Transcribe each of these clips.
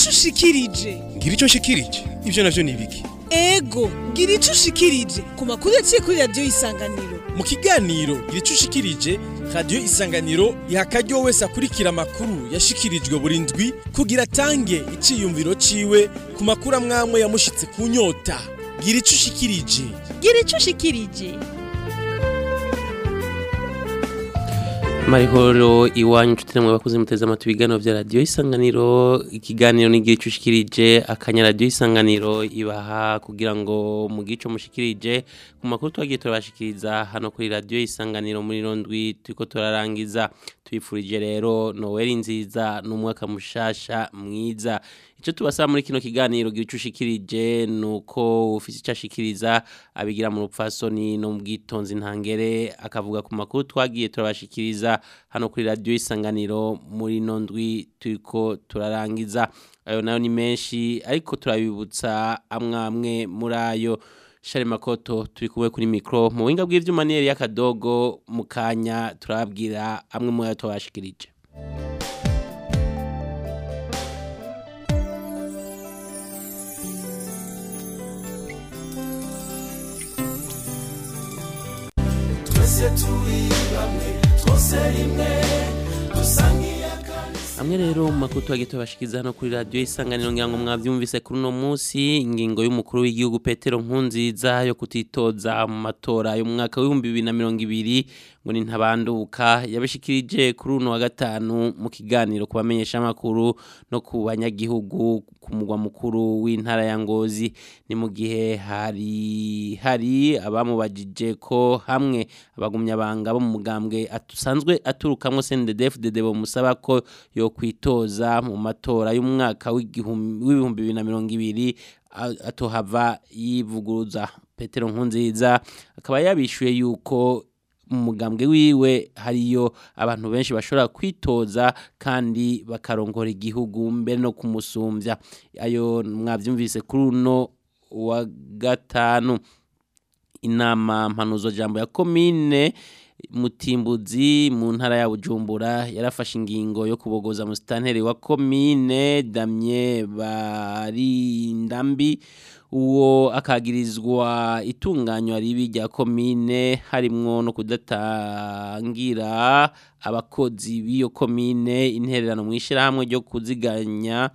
ico ushikirije ngira icyo nshikirije ibyo navyo ni ibiki ego gira ico ushikirije ku makuru yaciye kuri radiyo isanganiro mu kiganiro gira icyo ushikirije radiyo isanganiro iha akaryo wese akurikira amakuru yashikirijwe buri ndwi kugira atange iciyumviro ciwe ku makuru amwamwe yamushitse ku nyota gira icyo ushikirije gira icyo ushikirije marihoro iwanyu nshuti namwe bakuze muteze amatwi ibiganiro vya radiyo isanganiro ikiganiro n'igihe cushikirije akanya radiyo isanganiro ibaha kugira ngo mu gico mushikirije ku makuru twagiye turabashikiriza hano kuri radiyo isanganiro muri rondwi turiko turarangiza tubifurije rero noweli nziza n'umwaka mushasha mwiza icyo tubasaba muri kino kiganiro gihe ushikirije ni uko ufite icyo ashikiriza abigira mu rupfasoni no mu bwitonzi ntangere akavuga ku makuru twagiye turabashikiriza hano kuri radiyo isanganiro muri ino ndwi turiko turarangiza ayo nayo ni menshi ariko turabibutsa amwe amwe muri ayo shari makoto turi kumwe kuri mikoro mu buhinga bw'ibyuma niyeri y'akadogo mu kanya turababwira amwe mu yo tubashikirije amwe rero mu makuru tubagiye tubashikiriza hano kuri radiyo isanganiro ngira ngo mwabyumvise kuri uno munsi ingingo y'umukuru w'igihugu petero nkunziza yo kutitoza mu matora y'umwaka w'ibihumbi bibiri na mirongo ibiri ngo ni ntabanduka yabishikirije kuri uno wa gatanu mu kiganiro ku bamenyeshamakuru no ku banyagihugu ku mugwa mukuru w'intara ya ngozi ni mu gihe hari hari abamubajije ko hamwe abagumyabanga bo mu mugambwe asanzwe aturukamwo CNDD-FDD bamusaba ko yo kwitoza mu matora y'umwaka w'ibihumbi bibiri na mirongo ibiri atohava yivuguruza petero nkunziza akaba yabishuye yuko mu mugambwe wiwe hariyo abantu benshi bashobora kwitoza kandi bakarongora igihugu mbere no kumusumbya ayo mwabyumvise kuri uno wa gatanu inama mpanuzo jambo ya komine mutimbuzi mu ntara ya bujumbura yarafashe ingingo yo kubogoza musitanteri wa komine damye barindambi uwo akagirizwa itunganywa ribi rya komine harimwo no kudatangira abakozi b'iyo komine intererano mu ishyirahamwe ryo kuziganya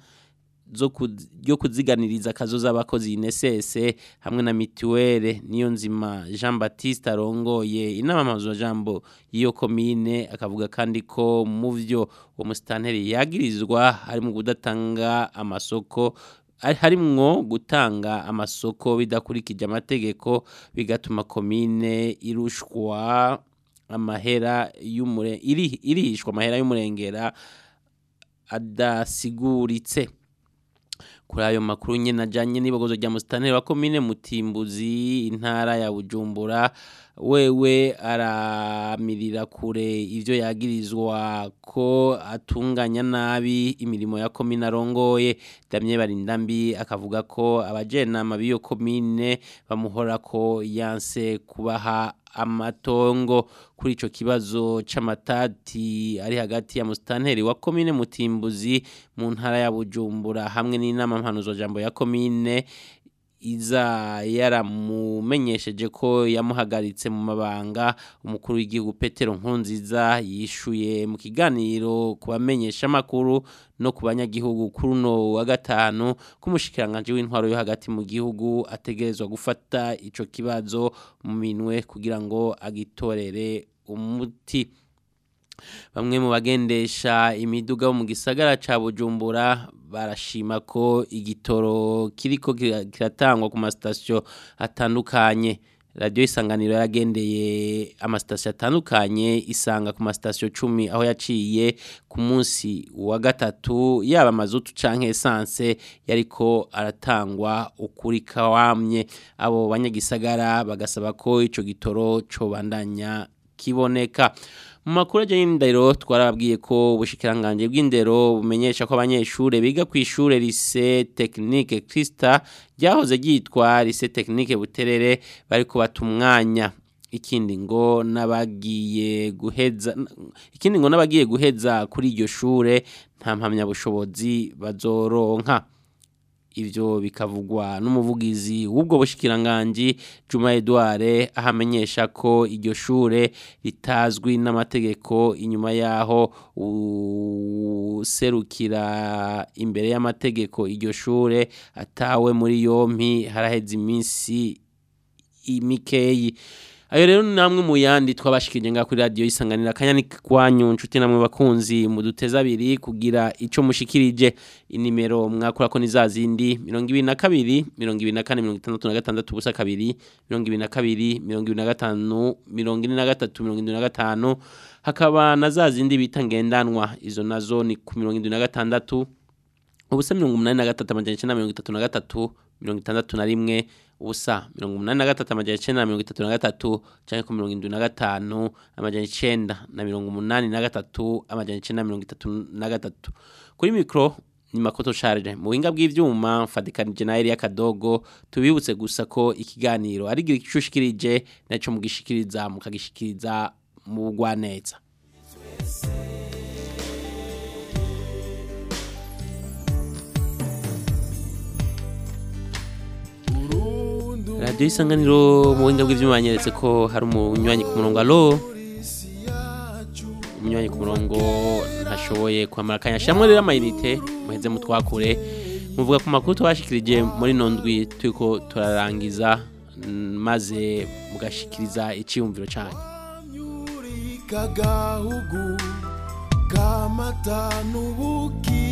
ryo kuziganiriza akazo z'abakozi inesese hamwe na mituwere niyo nzima jean batiste arongoye inama jambo y'iyo komine akavuga kandi ko mu byo uwo musitanteri yagirizwa harimo kudatanga amasoko harimwo gutanga amasoko bidakurikije amategeko bigatuma komine irushwa amahera y'umure irihishwa amahera y'umurengera adasiguritse kuri ayo makuru nyine ajyanye n'ibogozo rya musitanteri wa komine mutimbuzi intara ya bujumbura wewe aramirira kure ibyo yagirizwa ko atunganya nabi imirimo ya komine arongoye damye barindambi akavuga ko abajenama b'iyo komine bamuhora ko yanse kubaha amatongo kuri ico kibazo c'amatati ari hagati ya musitanteri wa komine mutimbuzi mu ntara ya bujumbura hamwe n'inama mpanuzo jambo ya komine iza yaramumenyesheje ko yamuhagaritse mu mabanga umukuru w'igihugu petero nkunziza yishuye mu kiganiro ku bamenyesha amakuru no ku banyagihugu kuri uno wa gatanu k'umushikiranganje w'intwaro yo hagati mu gihugu ategerezwa gufata ico kibazo mu minwe kugira ngo agitorere umuti bamwe mu bagendesha imiduga bo mu gisagara ca bujumbura barashima ko igitoro kiriko kiratangwa ku masitasiyo atandukanye radiyo isanganiro yaragendeye amasitasiyo atandukanye isanga ku masitasiyo cumi aho yaciye ku munsi wa gatatu yaba amazutu canke esanse yariko aratangwa ukuri kawamye abo banyagisagara bagasaba ko ico gitoro cobandanya kiboneka mu makuru ajyanye n'indero twarababwiye ko ubushikiranganje bw'indero bumenyesha ko abanyeshuri biga ku ishure lise tekinike kirisita ryahoze ryitwa lise tekinike buterere bari kubata umwanya ikindi ngo n'abagiye guheza ikindi ngo n'abagiye guheza kuri iryo shure nta mpamyabushobozi bazoronka ivyo bikavugwa n'umuvugizi w'ubwo bushikiranganji Juma Edouard ahamenyesha ko iryo shure ritazwi n'amategeko inyuma yaho userukira imbere y'amategeko iryo shure atawe muri yompi haraheze iminsi imikeyi ayo rero ni namwe mu yandi twabashikije nga kuri radio isanganira kanyani kwanyu nshuti namwe bakunzi mu duteza abiri kugira ico mushikirije inimero mwakora ko nizazindi 22 24 66 ubusa kabiri 22 25 23 25 hakaba na zazindi bita ngendanwa izo nazo ni ku 26 ubusa 83 amajana 933 61 ubusa mirongo umunani na gatatu amajana icenda na mirongo itatu na gatatu canke ku mirongo indwi na gatanu amajana icenda na mirongo umunani na gatatu amajana icenda na mirongo itatu na gatatu kuri mikro ni makoto charge mu buhinga bw'ivyuma mfadikanije na Elia Kadogo tubibutse gusa ko ikiganiro ari gicushikirije naco mugishikiriza mukagishikiriza mu bugwaneza radiyo isanganiro mu buhinga bw'ibyuma banyeretse ko hari umunywanyi ku murongo alo umunywanyi ku murongo ntashoboye kwamara akanya shyiramo rero amayinite muheze mutwakure muvuga ku makuru tubashikirije muri nondwi turiko turarangiza maze mugashikiriza icyiyumviro cyanyu kagahugu kamata n'ubuki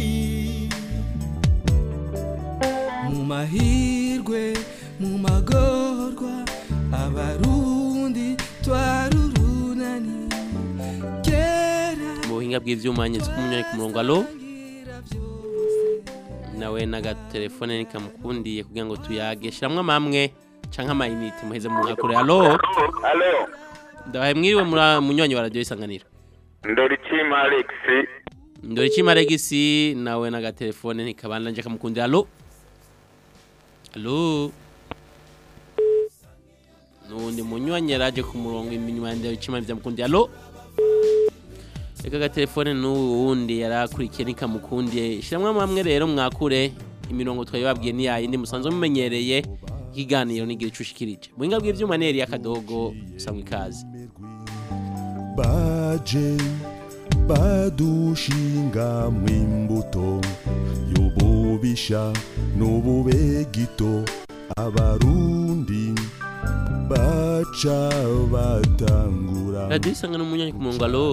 mu mahirwe mu magorwa abarundi twarurunani kera mu buhinga bw'ivyuma nyeze ko umunywanyi ku murongo alo nawe n'agatelefone nikamukundiye kugira ngo tuyage shiramwo amamwe canke amayinite muheze mu nkakure alo Alo, ndabaye mwiriwe muri munywanyi wa radiyo isanganiro Ndorichima Alex. ndore ikima regisi nawe n'agatelefone ntikabanda nje kamukundira alo alo nundi munywanyi yaraje ku murongo inyuma ya ndore ikima vyamukundira alo reka agatelefone n'uwu wundi yarakurikiye nikamukundiye shiramwo amamwe rero mwakure imirongo twabibabwiye ni yayindi musanzwe mumenyereye ikiganiro n'igira ico ushikirije muhinga bw'ivyuma neri y'akadogo usanga ikaze baje badushinga mw'imbuto y'ububisha n'ububegito abarundi baca batangura radiyo isangano umunyanyi ku murongo alo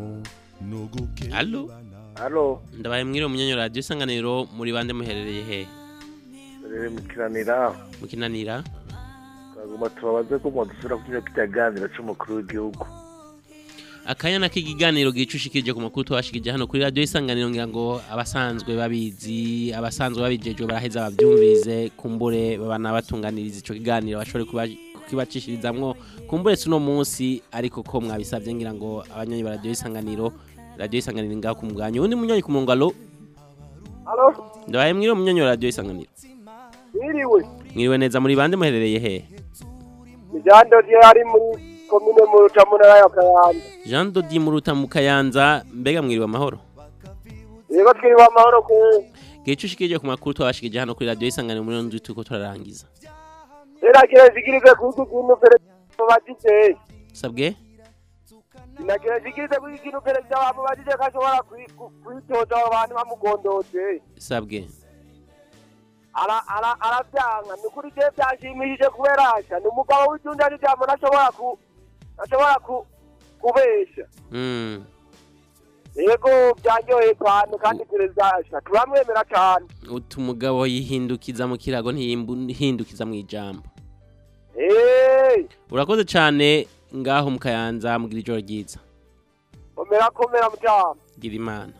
alo Alo, ndabaye mwiriwe munyanyi radiyo isanganiro muri bande muherereye he rero mukiranira. mukinanira Kaguma tubabaze ko mwadusura kuri kitaganira c'umukuru w'igihugu. akanya k'ikiganiro gicushikije ku makuru twashikije hano kuri radiyo isanganiro ngira ngo abasanzwe babizi abasanzwe babijejwe baraheza bavyumvirize kumbure babana batunganiriza ico kiganiro bashobore kuba- kukibacishirizamwo kumbure si uno munsi ariko ko mwabisavye ngira ngo abanywanyi ba radiyo isanganiro radiyo isanganiro ngaho ku mugwanyi uwundi munywanyi ku murongo alo Halo, ndabaye mwiriwe munywanyi wa radiyo isanganiro mwiriwe. mwiriwe neza muri bande muherereye he Mijando je ari muri komine mu Rutamuna ya Kayanza. jean dodi muruta mu kayanza mbega mwiriwe amahoro Yego twiriwe amahoro ku gihe ushikije ku makuru twabashikije hano kuri radiyo isanganiro muri ndwi turiko turarangiza Eragira zigirize kuiki kinu perezida bajije. sabwe Inagira zigirize kuiki kinu perezida wabo bajije kashobora kwi- ku- kwitoza abantu bamugondoje. sabwe Ara ara aravyanga ni kuri je byashimishije kubera asha ni umugabo w'ijunda n'ijambo nashobora ku nashobora ku kubesha. Mm. Yego byanyoye cyane kandi perezida asha turamwemera cyane. utu mugabo yihindukiza mu kirago ntiyihindukiza mu ijambo Eh, urakoze cyane ngaho mu kayanza mugira ijoro ryiza komera komera mutama. gira imana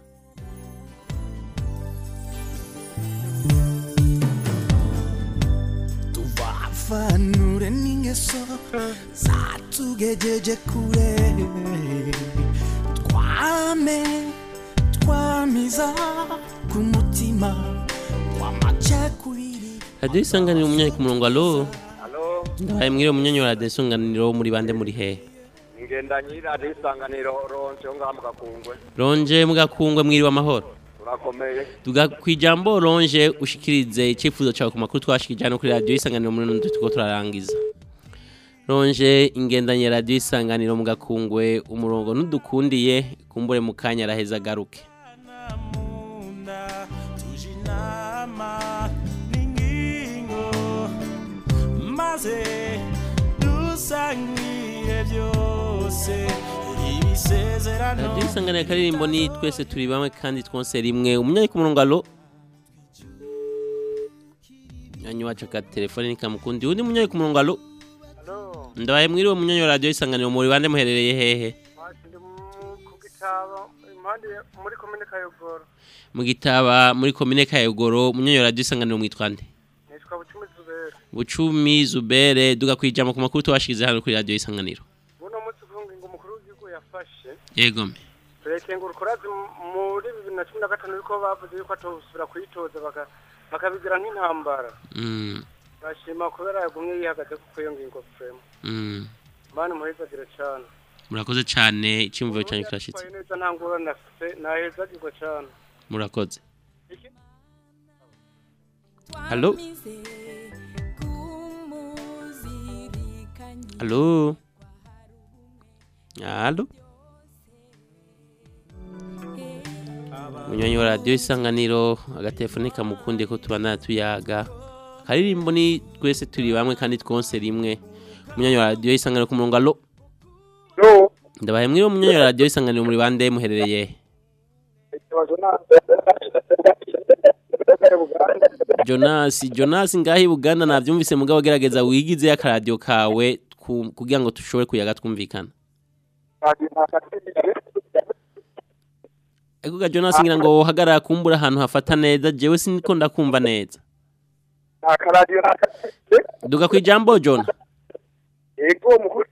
tuvafanure n'ingeso zatugejeje kure twame twamiza ku mutima w'amacakubiri radiyo isanganiro umunyanyi ku murongo alo Alo, ndabaye mwiriwe umunyonyi wa radiyo isanganiro muri bande muri hehe ngendanye radiyo isanganiro ronse yo ngaha mu gakungwe ronje mugakungwe mwiriwe amahoro turakomeye tuga ku ijambo ronje ushikirize icyifuzo cyawe ku makuru twashikije hano kuri radiyo isanganiro muri nundi tuko turarangiza ronje ingendanye ya radiyo isanganiro mu gakungwe umurongo ntudukundiye kumbure mu kanya araheza agaruke munda tuje inama n'ingingo maze dusangire byose ibisezerano radiyo isanganiro akaririmbo ni twese turi bamwe kandi twose rimwe umunyayi ku murongo alo nyanyi wacu ka telefone nikamukundi undi munyayi ku murongo alo ndabaye mwiriwe munyanyi wa radiyo isanganiro muri bande muherereye hehe ndi ku gitabo impande muri komine kayogoro mu gitaba muri komine kayogoro munyanyi wa radiyo isanganiro mwitwa nde nitwa bucumi zubera bucumi zubere duga kwijama ku makuru twashize hano kuri radiyo isanganiro buno munsi uvuga ngo umukuru w'igihugu yafashe yegome turekengura ukurazi muri bibiri na cumi na gatanu yuko bavuze yuko atosubira kuyitoza baka- bakabigira nk'intambara Mm, bashima kubera yagumye yihagaze kuko iyo ngingo fremu mm. mani muhezagire cane murakoze cyane icyumviro cyanyu kirashitse Yatwaye neza nta ngorane afise nahezagirwa cane murakoze halo halo halo munywanyi wa radiyo isanganiro agatelefone kamukundiye ko tubana tuyaga akaririmbo ni twese turi bamwe kandi twonse rimwe munywanyi wa radiyo isanganiro ku murongo alo ndabaye mwiriwe munywanyi wa radiyo isanganiro muri bande muherereye he? Jonas Jonas ngahi Buganda navyumvise mugabo gerageza wigize akaradiyo kawe ku- kugira ngo tushobore kuyaga twumvikana Ego ga Jonas ngira ngo wohagarara kumbura ahantu hafata neza jewe siniko ndakumva neza akaradiyo duga kwijambo John ego mukuru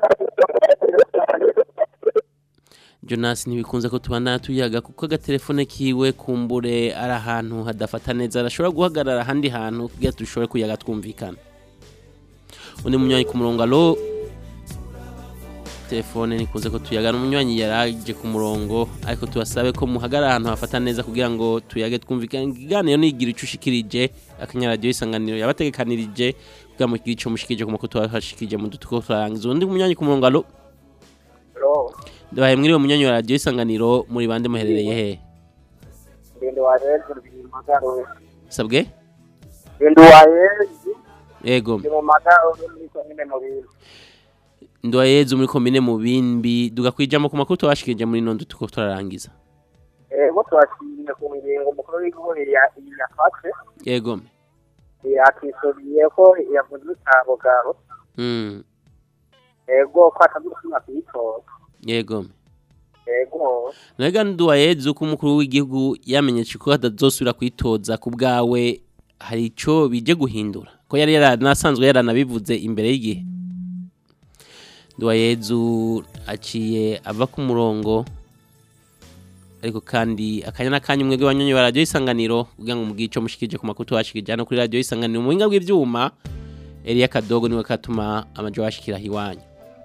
Jonas ntibikunze ko tubana tuyaga kuko agatelefone kiwe kumbure ari ahantu hadafata neza arashobora guhagarara ahandi hantu kugira dushobore kuyaga twumvikana undi munywanyi ku murongo alo telefone nikunze ko tuyagana umunywanyi yaraje ku murongo ariko tubasabe ko muhagarara ahantu hafata neza kugira ngo tuyage twumvikane ikiganiro nigira ico ushikirije akanyaradiyo isanganiro yabategekanirije kugira ngo ico mushikirije ku makuru twashikirije mu dutuko turarangiza undi munywanyi ku murongo alo ndabaye mwiriwe munywanyi wa radiyo isanganiro muri bande muherereye he ndende wa hezi ndi mu magaro sabwe ndende wa hezi yego ndi mu magaro muri komine mu bintu ndwa yezu muri komine mu bimbi duga kwijamo ku makuru twashikirije muri nondo tuko turarangiza ego twashimye ku ngingo umukuru w'igihugu ya- yafashe yego yakisuriye ko yavuze utabugaro mm. ego ko atagusuma kuyitora yego ego Naga ndwa yezu ko umukuru w'igihugu yamenyesha ko atazosubira kwitoza ku bwawe hari ico bije guhindura ko yari yaranasanzwe yaranabivuze imbere y'igihe ndwa yezu aciye ava ku murongo ariko kandi akanya n'akanya umwebwe wanyonyi wa radiyo isanganiro kugira ngo mubwire ico mushikije ku makuru twashikije hano kuri radiyo isanganiro mu buhinga bw'ivyuma Elia Kadogo niwe katuma amajo washikira hiwanyu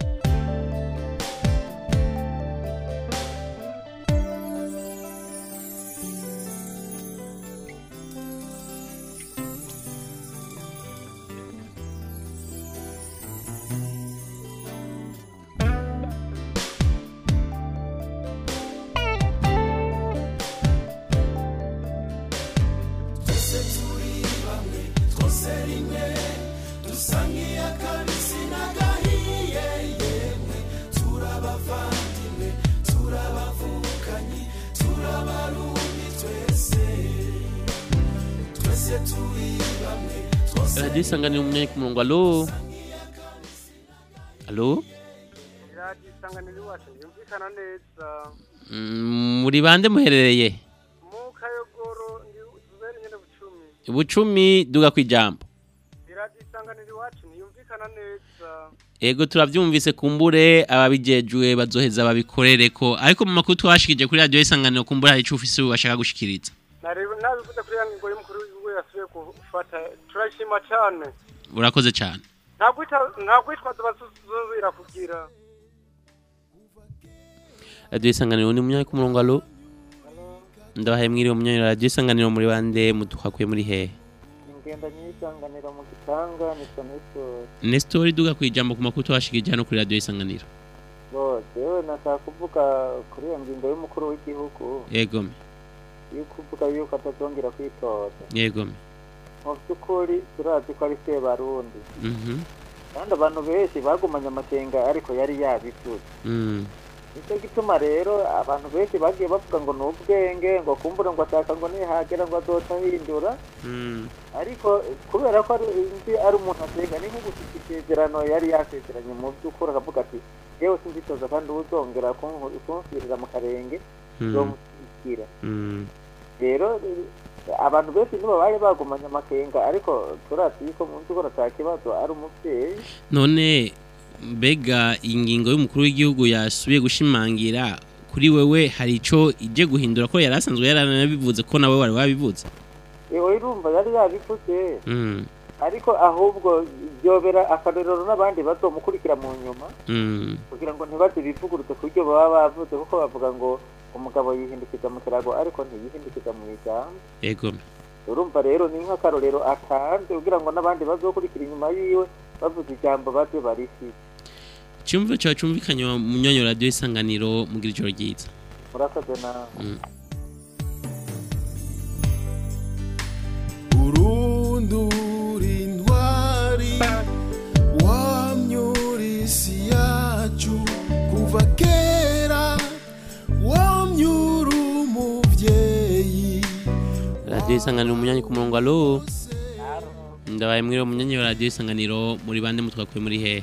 radiyo isanganiro umunyanyi ku murongo alo alo radiyo isanganiro iwacu yumvikana neza Mm, muri bande muherereye mu kayogoro ndi zubere nyene bucumi bucumi duga kwijambo radiyo isanganiro iwacu ntiyumvikana neza ego turavyumvise kumbure ababijejwe bazoheza babikorere ko ariko mu makuru twashikije kuri radiyo isanganiro kumbure hari ico ufise bashaka gushikiriza nareba nabivuze kuri ya ngingo y'umukuru w'igihugu yasubiye gufata turashima cane urakoze cyane nta kwitwaza basuzubira kugira radiyo isanganiro ni munyanya ku murongo alo ndabahaye mwiriwe munyanya radiyo isanganiro muri bande mutuhakuye muri hehe ingendanye y'isanganiro mu gitanga ni sonesoro nesitori duga ku ijambo ku makuru twashikije hano kuri radiyo isanganiro bose yewe nashaka kuvuga kuri iyo ngingo y'umukuru w'igihugu yegome yo kuvuga yuko atazongera kwitoza yegome mu by'ukuri turazi ko ari se barundi mhm kandi abantu benshi bagumanye amakenga ariko yari yabivuze mm nicyo gituma rero abantu benshi bagiye bavuga ngo ni ubwenge ngo kumbura ngo ashaka ngo nihagera ngo azoca ahindura mm ariko kubera ko ari nzi ari umuntu asenga ni nko gushyika isezerano yari yasezeranye mu by'ukuri akavuga ati yewe sinzitoza kandi uzongera kunku- kunsubirira mu karenge Mm. nzomushyikira mm rero eh, abantu benshi nibo bari bagumanye amakenga ariko turazi yuko mu by'ukuri ata kibazo ari umubyeyi none mbega ingingo y'umukuru w'igihugu yasubiye gushimangira kuri wewe hari ico ije guhindura ko yari asanzwe yaranabivuze ko nawe wari wabivuze yewe urumva yari yabivuze mm ariko ahubwo byobera akarorero n'abandi bazomukurikira mu nyuma mm kugira ngo ntibaze bivugurutse ku buryo baba bavuze kuko bavuga ngo umugabo yihindukiza mu kirago ariko ntiyihindukiza mu ijambo yegome urumva rero ni nk'akarorero atanze kugira ngo n'abandi bazokurikira inyuma yiwe bavuze ijambo baze barifite cyumva cyawe cyumvikanye mu myonyo radiyo isanganiro mugira ijoro ryiza murakoze nawe Mm. urundura intwari wamyura isi yacu kuva kera wamyura umubyeyi radiyo isanganiro umunyanyi ku murongo alo ndabaye mwiriwe umunyanyi wa radiyo isanganiro muri bande mutwakuye muri hehe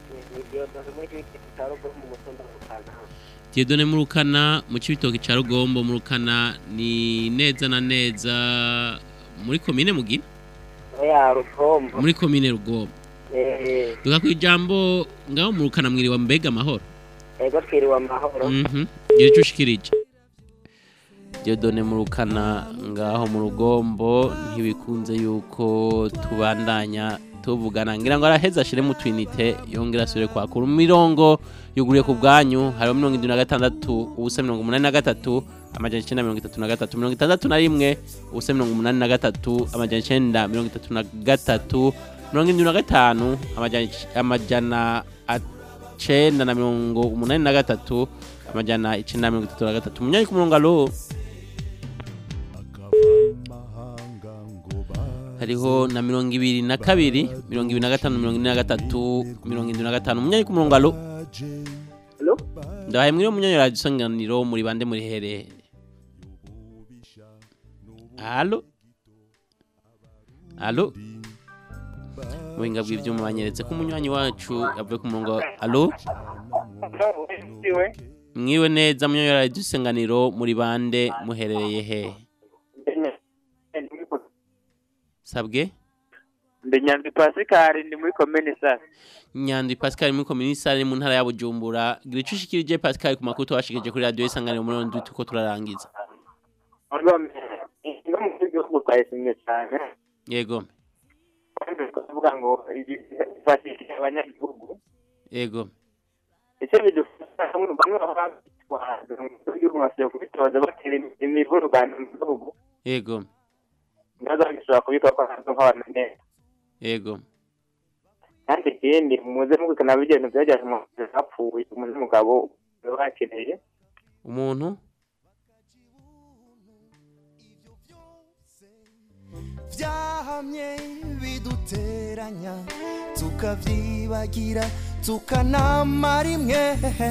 Diedone murukana mu cibitoki ca Rugombo murukana ni neza na neza muri komine mugina ya rugombo muri komine Rugombo eh duka ku ijambo ngaho murukana mwiriwe mbega amahoro ego twiriwe amahoro mhm gira ico ushikirije Diedone murukana ngaho mu Rugombo ntibikunze yuko tubandanya tuvugana ngira ngo araheza ashire mu twinite yongera asubire kwakura mirongo yuguriye ku bwanyu hariho mirongo indwi na gatandatu ubusa mirongo umunani na gatatu amajana icenda mirongo itatu na gatatu mirongo itandatu na rimwe ubusa mirongo umunani na gatatu amajana icenda mirongo itatu na gatatu mirongo indwi na gatanu amajana ic- amajana icenda na mirongo umunani na gatatu amajana icenda na mirongo itatu na gatatu munyanyi ku murongo alo hariho na mirongo ibiri na kabiri mirongo ibiri na gatanu mirongo ine na gatatu mirongo indwi na gatanu munyanyi ku murongo alo Alo? ndahaye mwiriwe munyanyi radiyo isanganiro muri bande muri herehe alo alo muhinga bw'ivyuma banyeretse ko umunywanyi wacu yavuye ku murongo alo mwiwe neza munyanyi radiyo isanganiro muri bande muherereye hehe sabwe ndi nyanzi pasikari ndi muri komini sasa nyandwi pascal muri komini sare mu ntara ya bujumbura gira ico ushikirije pascal ku makuru twashikirije kuri radiyo isanganiro muri ndwi tuko turarangiza no mu gihugu twayishimye cyane yego kandi tukavuga ngo ifashishije abanyagihugu yego icyo bidufasha bamwe bamwe baba bitwaza mu gihugu basiye kubitoza batera imivurugano mu gihugu yego nazo bishobora kubikora ko ntabwo nk'abantu neza yego kandi ikindi muze mubikana bigenda byageze mu hapfuye umuntu n'umugabo baba bakeneye umuntu byahamye biduteranya tukavyibagira tukanama rimwe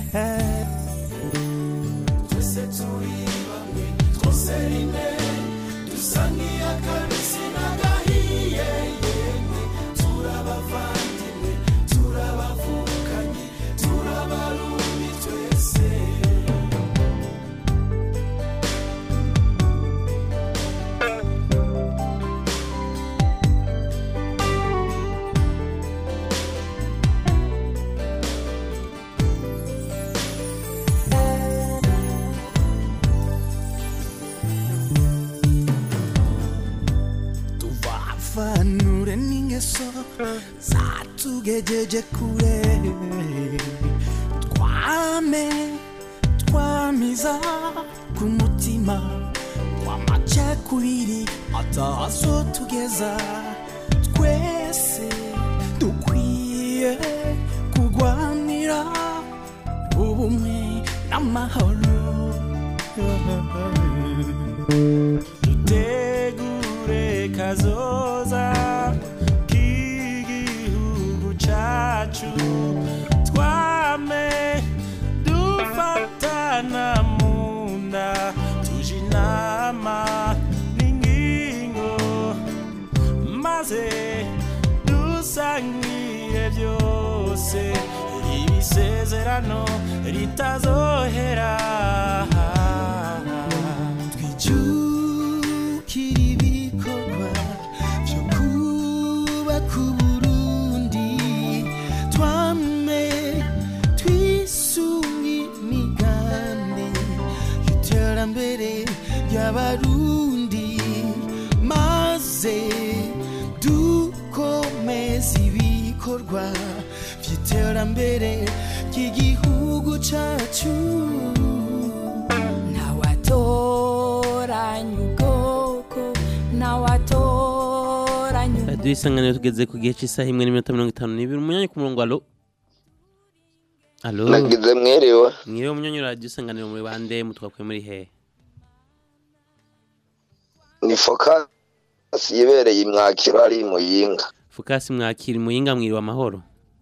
twese turi bamwe twose rimwe dusa nk'iy'akabisi n'agahiye yemwe turabavandimwe turabavukanye turabarundi twese tuvavanure n'ingeso zacu tugejeje kure twame twamiza ku mutima w'amacakubiri atazo tugeza twese dukwiye kurwanira ubumwe n'amahoro dutegure kazoza k'igihugu cacu twame dufatana mu nda tuje inama n'ingingo maze dusangire byose ibisezerano ritazohera twijukire ibikorwa byo kubaka uburundi twame twisunge imigambi y'iterambere ry'abarundi maze dukomeze ibikorwa by'iterambere ry'igihugu cyacu ntawatoranya ubwoko ntawatoranya radiyo isanganiro tugeze ku gihe cy'isaha imwe n'iminota mirongo itanu n'ibiri umunyanya ku murongo alo alo nagize mwiriwe mwiriwe umunyanya radiyo isanganiro muri bande mutwakuye muri hehe ni fokasi yibereye imwakiro ari muyinga fukasi mwakira muyinga mwiriwe amahoro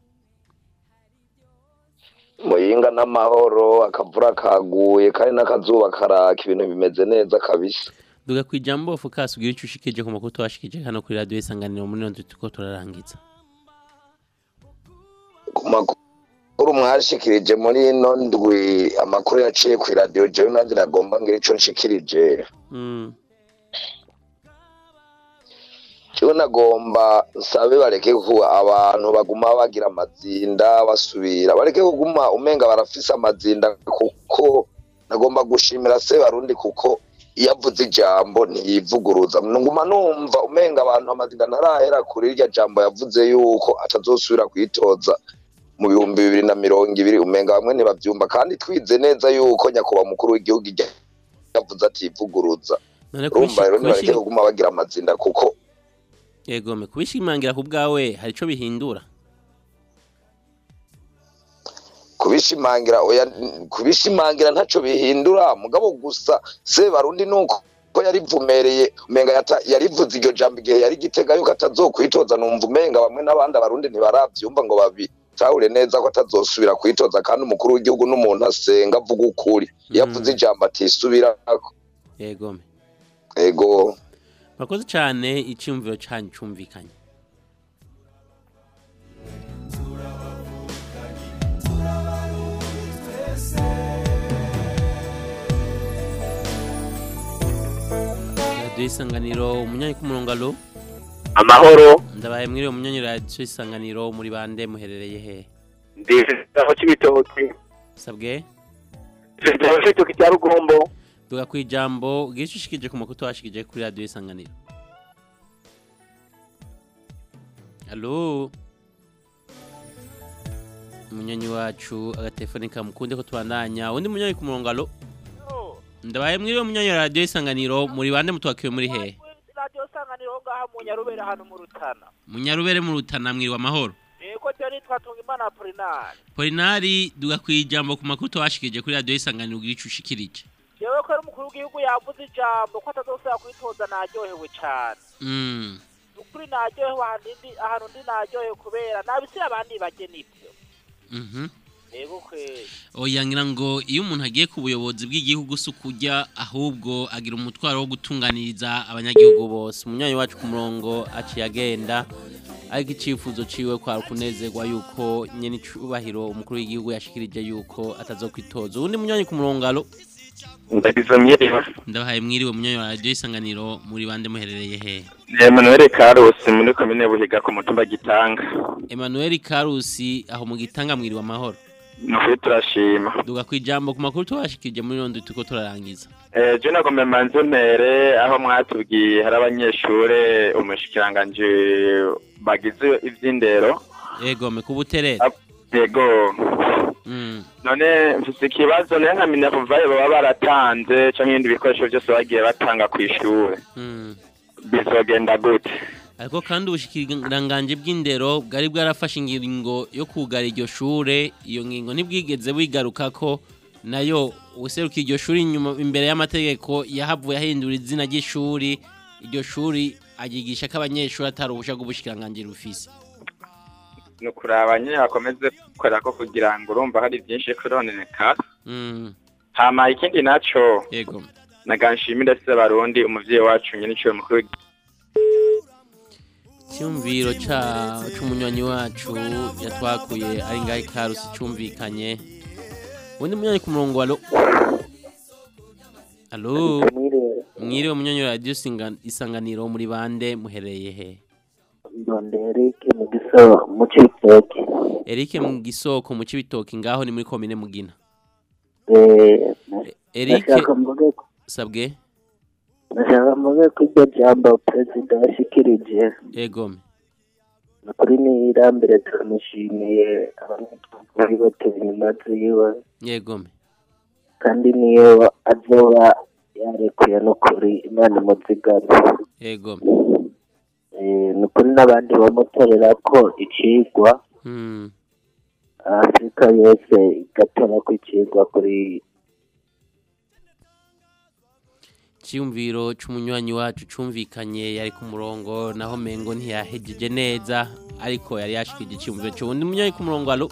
muyinga n'amahoro akavura kaguye kandi n'akazuba karaka ibintu bimeze neza kabisa duga ku ijambo fukasi ugira icyo ushikije ku makuru twashikije hano kuri radiyo isanganiro muri none turiko turarangiza ku makuru mwashikirije muri ino ndwi amakuru yaciye ku iradiyo jewe nanjye nagomba ngira ico nshikirije Mm. jewe nagomba nsabe bareke ku abantu baguma bagira amazinda basubira bareke kuguma umenga barafise amazinda kuko nagomba gushimira se barundi kuko iyo avuze ijambo ntiyivuguruza nguma numva umenga abantu amazinda ntarahera kuri irya jambo yavuze yuko atazosubira kwitoza mu bihumbi bibiri na mirongo ibiri umenga bamwe ntibavyumva kandi twize neza yuko nyakubahwa mukuru w'igihugu ijya- yavuze ativuguruza none urumva rero nibareke kubishi- kuguma bagira amazinda kuko yegome kubishimangira ku bwawe hari ico bihindura kubishimangira oya kubishimangira ntaco bihindura mugabo gusa se barundi nuko ko yarivumereye umenga yata- yarivuze iryo jambo igihe yari gitega yuko atazokwitoza numva umenga bamwe n'abandi abarundi ntibaravyumva ngo babitahure neza ko atazosubira kwitoza kandi umukuru w'igihugu n'umuntu asenga avuga ukuri iyo avuze ijambo atisubirako yegome ego murakoze cyane icyumviro cyanyu cyumvikanye radiyo isanganiro umunyanyi k'umurongo alo amahoro ndabaye mwiriwe umunyanyi radiyo isanganiro muri bande muherereye he ndiho cy'ibitoki sabwe ndiho cy'ibitoki cya rugombo duga ku ijambo ubwira icyo ushikije ku makuru twashikije kuri radiyo isanganiro alo umunyanyi wacu agatelefone kamukunde ko tubandanya undi munyanyi ku murongo alo ndabaye mwiriwe umunyanyi wa radiyo isanganiro muri bande mutwakiwe muri hehe radiyo isanganiro ngaha mu nyarubere hano mu rutana munyarubere mu rutana mwiriwe amahoro yego cyo nitwa tungimana apolinari polinari duga ku ijambo ku makuru twashikije kuri radiyo isanganiro ubwira icyo ushikirije yewe ko ari umukuru w'igihugu yavuze ijambo ko atazosubira kwitoza naryohewe cyane Mm. ukuri naryohewe ahantu ndi ahantu ndi naryohewe kubera nabisira abandi bage nibyo Mhm. yego kweli oya ngira ngo iyo umuntu agiye ku buyobozi bw'igihugu si ukujya ahubwo agira umutwaro wo gutunganiriza abanyagihugu bose umunyanyi wacu ku murongo aciye agenda ariko icyifuzo ciwe kwari kunezerwa yuko nyene icubahiro umukuru w'igihugu yashikirije yuko atazokwitoza uwundi munyanyi ku murongo alo ndagize mwiriwe ndabahaye mwiriwe munyanyi wa radiyo isanganiro muri bande muherereye he Emmanuel Karusi muri komine Buhiga ku mutumba Gitanga Emmanuel Karusi aho mu gitanga mwiriwe amahoro nukuri turashima duga ku ijambo ku makuru tubashikirije muri rondo turiko turarangiza Eh, je nagomba manze mpere aho mwatubwiye hari abanyeshure umushikiranganji bagize ivy'indero egome ku buterere yego Mm. none mfise ikibazo nayo nkamenya kuvayo baba baratanze canke ibindi bikoresho byose bagiye batanga ku ishure Mm. bizogenda gute ariko kandi ubushikiranganje bw'indero bwari bwarafashe ingingo yo kugara iryo shure iyo ngingo ntibwigeze wigaruka ko nayo useruka iryo shuri inyuma imbere y'amategeko yahavuye ahindura izina ry'ishuri iryo shuri agigisha ko abanyeshuri atari ubusha bw'ubushikiranganje rufise ni ukuraba nyine bakomeze gukora ko kugira ngo urumva hari byinshi kurononekara Mm. hama ikindi naco yego naganshimira se barundi umuvyeyi wacu nyine iciwe mukuru w'igihugu. cyumviro ca c'umunywanyi wacu yatwakuye ari ngaho ikarusi cumvikanye ubundi munywanyi ku murongo alo alo mwiriwe munywanyi wa radiyo Isinga- isanganiro muri bande muhereye he ndonde Eric mu giso mu cibitoki Eric mu gisoko mu cibitoki ngaho ni muri komine mugina eh Eric nashaka mvuge ko sabwe nashaka mvuge ko iryo jambo perezida yashikirije egome ni ukuri ni irambere turamushimiye abanyarwanda bateye inyuma ziwe yegome kandi niyo azoba yarekuye n'ukuri imana imuzigame yegome Eh, ni ukuri n'abandi bamutorera ko icigwa Mm. afurika yose igatora ko icigwa kuri cyumviro c'umunywanyi wacu cumvikanye yari ku murongo naho mengo ntiyahejeje neza ariko yari yashikije icyumviro c'uwundi munywanyi ku murongo alo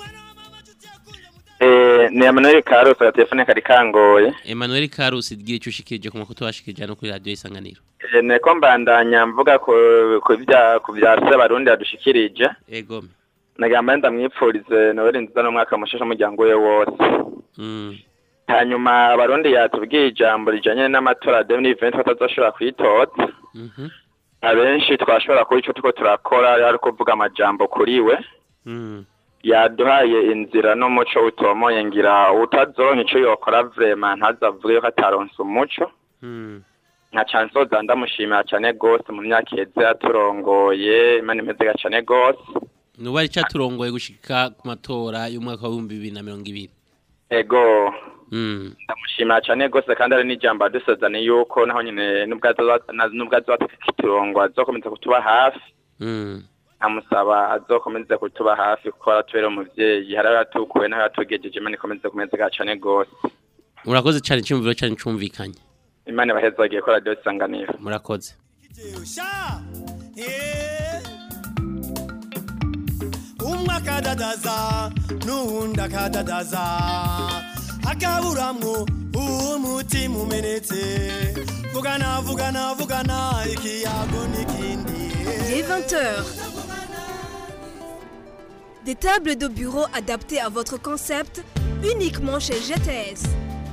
Eh, ni Emmanuel Karusi agatelefone kari kangoye Emmanuel Karusi gira ico ushikirije ku makuru twashikirije no kuri radio isanganiro Eh, niko mbandanya mvuga ku ku bya ku bya se barundi yadushikirije egome nagamba ndamwipfurize Noel nziza n'umwaka mushasha umuryango we wose Mm. hanyuma abarundi yatubwiye ijambo rijanye n'amatora ya 2020 batazoshobora kwitoza Mhm. abenshi twashobora kuba ico turiko turakora ari kuvuga amajambo kuri we Mm. yaduhaye inzira n'umuco utomoye ngira utazoronka ico yokora vrema ntazavuge yuko ataronse umuco Mm. nka cansoza ndamushimira cane gose mu myaka iheze yaturongoye imana imeze cane gose nubu ari caturongoye gushika ku matora y'umwaka wa 2020 ego Mm. ndamushimira cane gose kandi ari n'ijambo adusezaniye yuko naho nyene nubwo azoza- na- nubwo azoturongo azokomeza kutuba hafi Mm. nkamusaba azokomeze kutuba hafi kuko aratubera umuvyeyi hari aho yatukuye n'aho yatugejeje imana ikomeze kumeze cane gose murakoze cyane icyumviro cyane cumvikanye imana ibahezagiye ko radiyo isanganiro murakoze umwe akadadaza n'uwundi akadadaza akaburamwo umutima umenetse vugana vugana vugana ikiyago n'ikindi Il est 20h. Des tables de bureau adaptées à votre concept uniquement chez GTS.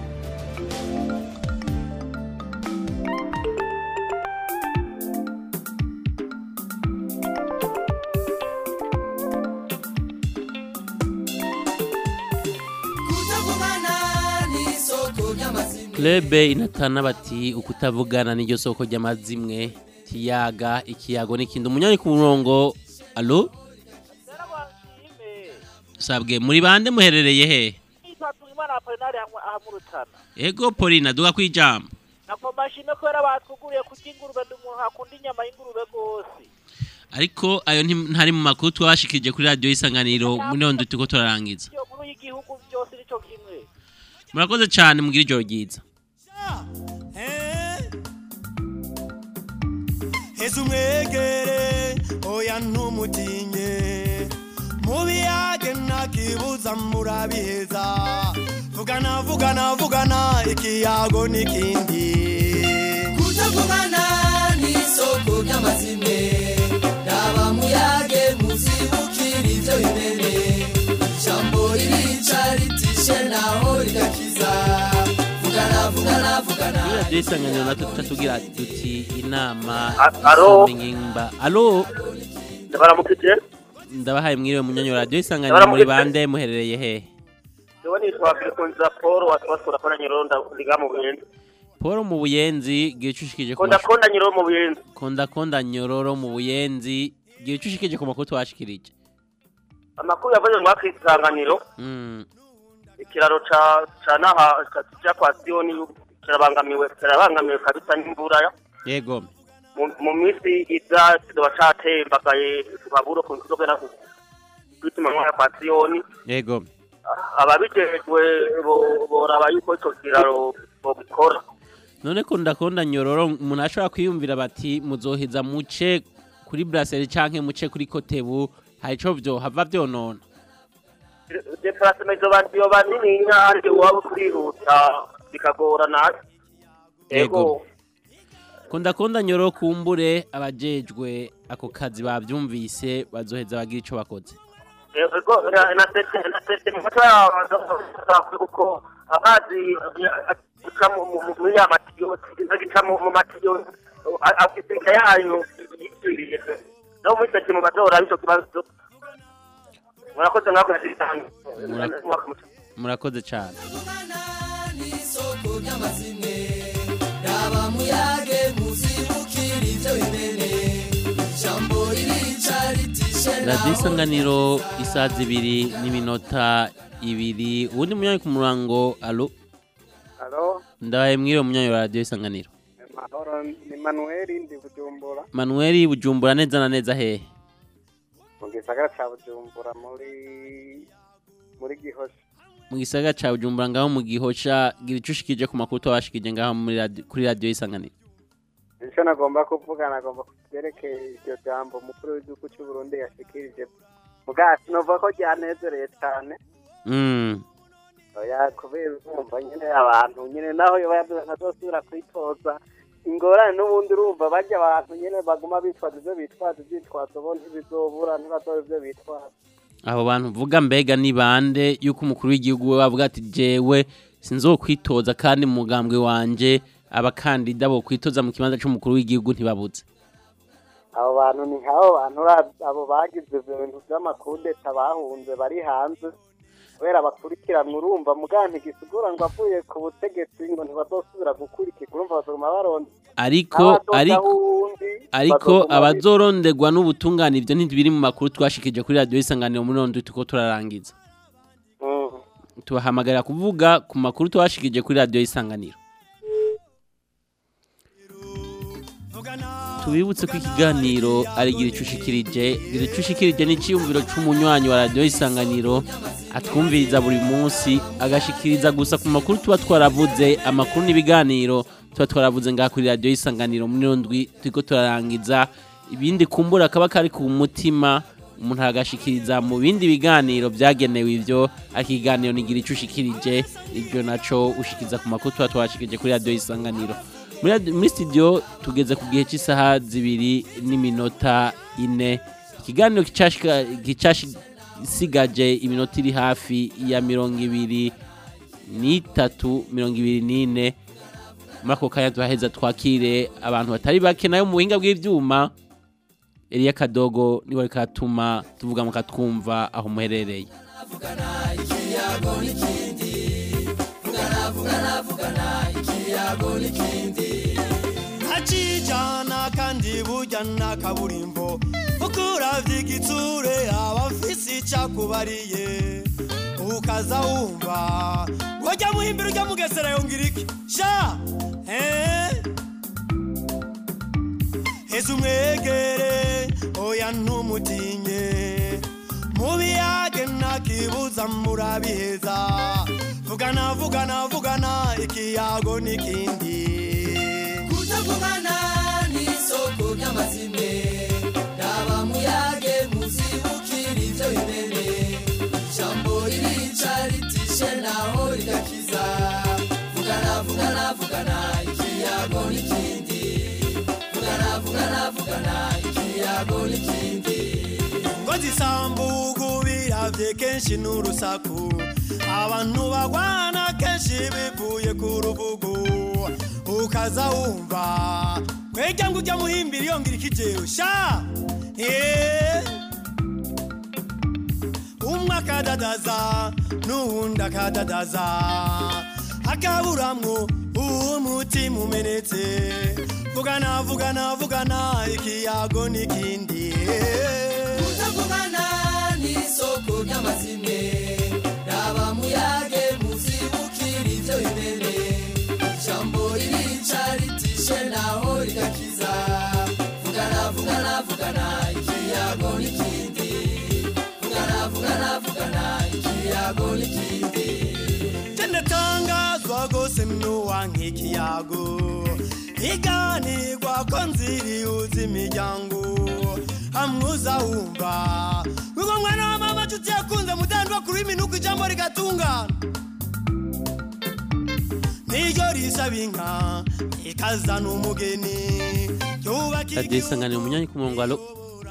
kutavugana n'isoko ry'amazina Klebe inatana bati ukutavugana n'iryo soko ry'amazimwe kiyaga ikiyago n'ikindi umunyanya ku murongo alo sabwe muri bande muherereye he itatu imana apolinari hamwe ahamurutana ego Polina duga kwijambo nako mashime kubera batwuguriye kurya ingurube ndi umuntu akunda inyama y'ingurube rwose ariko ayo nti- ntari mu makuru twashikije kuri radio isanganiro muri none turiko turarangiza iyo nkuru y'igihugu byose nico kimwe murakoze cyane mugira ijoro ryiza heza umwegere oya ntumutinye mubiyage ntakibuza murabiheza vugana vugana vugana ikiyago n'ikindi kutavugana n'isoko ry'amazina raba muyage muzibukira ibyo bimene ijambo ririca ritishe naho rigakiza vugana vugana vugana kuri radio isanganiro natwe tutatugira duti inama alo? ngimba alo ndabaramukije ndabahaye mwiriwe munyanya wa radio isanganiro muri bande muherereye he jewe nitwa Bikunza Paul watwasura kora nyironda ndiga mu buyenzi Paul mu buyenzi gicushikije ku konda mashu- konda nyiro mu buyenzi konda konda nyororo mu buyenzi gicushikije ku makuru twashikirije amakuru yavuze ngo akisanganiro Mm. ikiraro ca ca naha ca kwa Sioni kirabangamiwe kirabangamiwe kabisa n'imvura yego mu- mu minsi iza kizoba catembagaye baburo ku nzogera kwituma mwa kwa Sioni yego ababijejwe bo- boraba yuko ico kiraro bobikora none ko ndakonda nyororo umuntu ashobora kwiyumvira bati muzoheza muce kuri brasserie canke muce kuri kotebu hari ico vyo hava vyonona deplacement izoba yoba nini nyange waba kurihuta bikagorana yego ko ndakonda nyororo kumbure abajejwe ako kazi bavyumvise bazoheza bagira ico bakoze ego nasete nasete mu mutwe yabanza kuko amazi aca mu- mu- muri ya matiyo agica mu mu matiyo afisika yayo yitiriye no muri seti mu badora ico kibazo murakoze mwako yasitanga murakoze cane n'isoko ry'amazimwe raba muyage muzibukira ivyo bimene ijambo ririca ritishe radiyo isanganiro isaha zibiri n'iminota ibiri uwundi munyanyi ku murango alo Halo, ndabaye mwiriwe munyanyi wa radiyo isanganiro mahoro ni Manuel ndi Bujumbura manuweli bujumbura neza na neza hehe mu gisagara ca Bujumbura muri muri Gihosha. mu gisagara ca bujumbura ngaho mu gihosha gira ico ushikije ku makuru twabashikije ngaho muri radi- kuri radiyo isanganiro Ico nagomba kuvuga nagomba kuvyerekeye iryo jambo umukuru w'igihugu c'u Burundi yashikirije. Mugati novuga ko ryanezereye cane. Mm, Oya kubera urumva nyene abantu nyene naho yoba yavuze ntazosubira kwitoza ingorane n'ubundi urumva barya abantu nyene baguma bitwaza ivyo bitwaza ivyitwazo bo ntibizobura ntibazora ivyo bitwaza abo bantu vuga mbega ni bande yuko umukuru w'igihugu we bavuga ati jewe sinzokwitoza kandi mu mugambwe wanje abakandida bo kwitoza mu kibanza c'umukuru w'igihugu ntibabuze abo bantu ni nk'abo bantu ura- abo bagize ivyo bintu vy'amakudeta bahunze bari hanze kubera bakurikiranwa urumva muganga ntigisigura ngo avuye ku butegetsi ngo ntibazosubira gukurikirwa urumva bazoguma baronda ariko N'abazoza ariko wundi, ariko bazoguma abazoronderwa n'ubutungane ivyo ntibiri mu makuru twashikije kuri radiyo isanganiro muri rondo tuko turarangiza Mm. tubahamagarira kuvuga ku makuru twashikije kuri radiyo isanganiro tubibutse ko ikiganiro ari gira ico ushikirije gira ico ushikirije n'iciyumviro c'umunywanyi wa radiyo isanganiro atwumviriza buri munsi agashikiriza gusa ku makuru tuba twaravuze amakuru n'ibiganiro tuba twaravuze ngaha kuri radiyo isanganiro muri rondwi turiko turarangiza ibindi kumbura kaba kari ku mutima umuntu agashikiriza mu bindi biganiro byagenewe ivyo ariko ikiganiro nigira ico ushikirije ibyo naco ushikiriza ku makuru tuba twashikirije kuri radiyo isanganiro muri radi- muri studio tugeze ku gihe cy'isaha zibiri n'iminota ine ikiganiro kicashika- gicasigaje iminota iri hafi ya mirongo ibiri n'itatu mirongo ibiri n'ine muri ako kanya turaheza twakire abantu batari bake nayo mu buhinga bw'ivyuma Eliya Kadogo niwe ariko atuma tuvuga mukatwumva aho muherereye ikiyago n'ikindi vugana vugana vugana ikiyago n'ikindi ntacijana kandi burya nta kaburimbo kuko uravye igitsure aba afise icakubariye ukaza wumva wajya muhimbira ujya mugesera yongera iki sha eh? heza umwegere oya ntumutinye mubiyage ntakibuza murabiheza vugana vugana vugana ikiyago n'ikindi kutavugana n'isoko ry'amazimwe raba muyage muzibukira ivyo bimene ijambo ririca ritishe naho rigakiza vugana vugana vugana ikiyago n'ikindi vugana vugana vugana ikiyago n'ikindi ngo zisambugu biravye kenshi n'urusaku abantu bagwana kenshi bivuye ku rubugu ukaza wumva kwega ngo ujya muhimbira yongera ikijewe sha Eh. umwe akadadaza n'uwundi akadadaza akaburamwo umutima umenetse vugana vugana vugana ikiyago n'ikindi kutavugana n'isoko ry'amazime raba muyage muzibukira ibyo bimene ijambo ririca ritishe naho rigakiza vugana vugana vugana ikiyago n'ikindi vugana vugana vugana ikiyago n'ikindi tendatangazwa gose mnuwa nk'ikiyago iganirwa ko nziri uzi imiryango hamwuza wumva uwo mwana wa mama nshuti yakunze mudandwa kuri minuko ijambo rigatungana niryo risaba inka ikazana umugeni ryubaka radiyo isanganiro umunyanyi ku murongo alo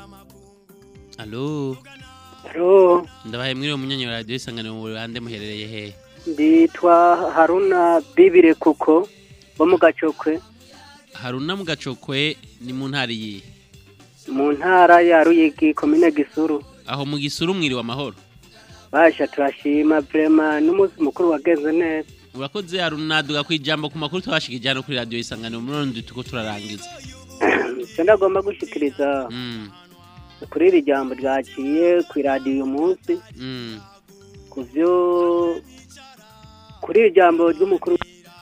alo Alo, ndabaye mwiriwe umunyanyi wa radiyo isanganiro mu bande muherereye hehe nditwa Haruna Bibire kuko bo mu gacokwe haruna mu gacokwe ni mu ntara iyi mu ntara ya Ruyigi komine Gisuru aho mu gisuru mwiriwe amahoro basha turashima vrema n'umunsi mukuru wagenze neza urakoze haruna duga ku ijambo ku makuru twashikije hano kuri radiyo isanganiro muri rundi tuko turarangiza icyo ndagomba gushikiriza Mm, kuri iri jambo ryaciye ku iradiyo uyu munsi mm. ku byo kuri iri jambo ry'umukuru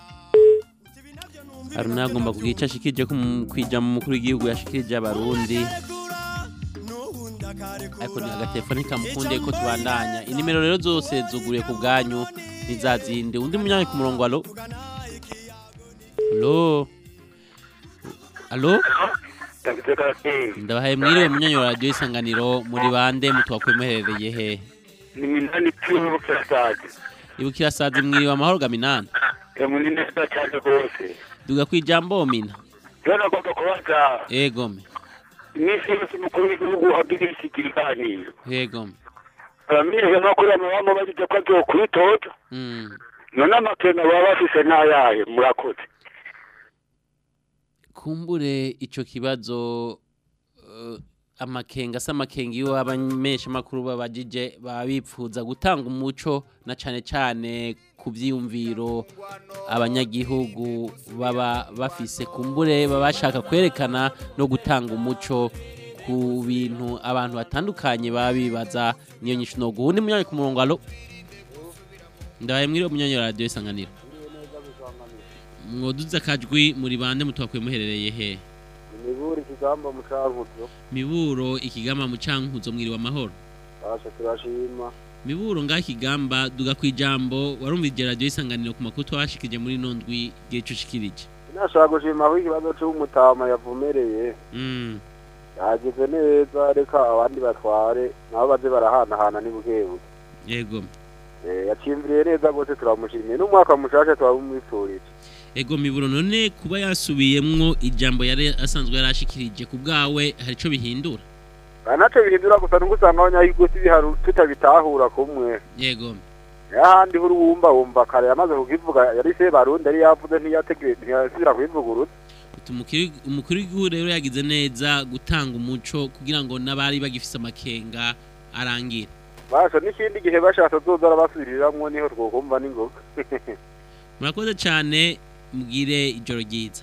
haruna agomba kugira icyo ashikirije ku mu- ku ijambo umukuru w'igihugu yashikirije abarundi ariko ni agatelefoni kamukundiye ko tubandanya inimero rero zose zuguriye ku bwanyu ntizazinde undi munyanyi ku murongo alo alo alo ndabahaye mwiriwe munyanyi wa radiyo isanganiro muri bande mutwakwe muherereye he ni minani piyo kirasaje ibukira sazi mwiriwe amahoro gaminani muri neza cyane rwose duga ku ijambo mina rero nagomba kubaza egome iminsi yose umukuru w'igihugu agira iki kiganiro egome abamenyesha makuru amabamo bagize ko azokwitoza Mm. none amakena baba bafise n'ayahe murakoze kumbure ico kibazo uh, amakenga se amakenga iyo abamenyesha makuru babajije baba bipfuza gutanga umuco na cane cane ku vyiyumviro abanyagihugu baba bafise kumbure baba bashaka kwerekana no gutanga umuco ku bintu abantu batandukanye baba bibaza niyo nyishu no guhundi munyanyi ku murongo alo ndabaye mwiriwe munyanyi wa radiyo isanganiro mwoduza akajwi muri bande mutwakwe muherereye he imiburi ikigamba mu cankuzo miburo ikigamba mu cankuzo mwiriwe amahoro basha turashima miburo ngaho ikigamba duga ku ijambo warumvije radiyo isanganiro ku makuru twashikije muri ino ndwi igihe cushikirije nashaka gushima aho ikibazo c'umutama yavumereye Mm, yagize neza reka abandi batware nabo baze barahanahana ni bukebuke yego Eh, yacimviriye neza rwose turamushimiye n'umwaka mushasha turabumwifurije ego miburo none kuba yasubiyemwo ijambo yari asanzwe yarashikirije ku bwawe hari ico bihindura Ah, naco bihindura gusa nuko usanga abanyayigusi biharu tutabitahura kumwe yego ahandi huri wumva wumva kare yamaze kukivuga yari se barundi yari yavuze ntiyategereje ntiyasubira kubivuguruza Uti umukuru umukuru w'igihugu rero yagize neza gutanga umuco kugira ngo n'abari bagifise amakenga arangire basha n'ikindi gihe bashatse zoza arabasubiriramwo niho twokumva n'ingoga murakoze cyane mugire ijoro ryiza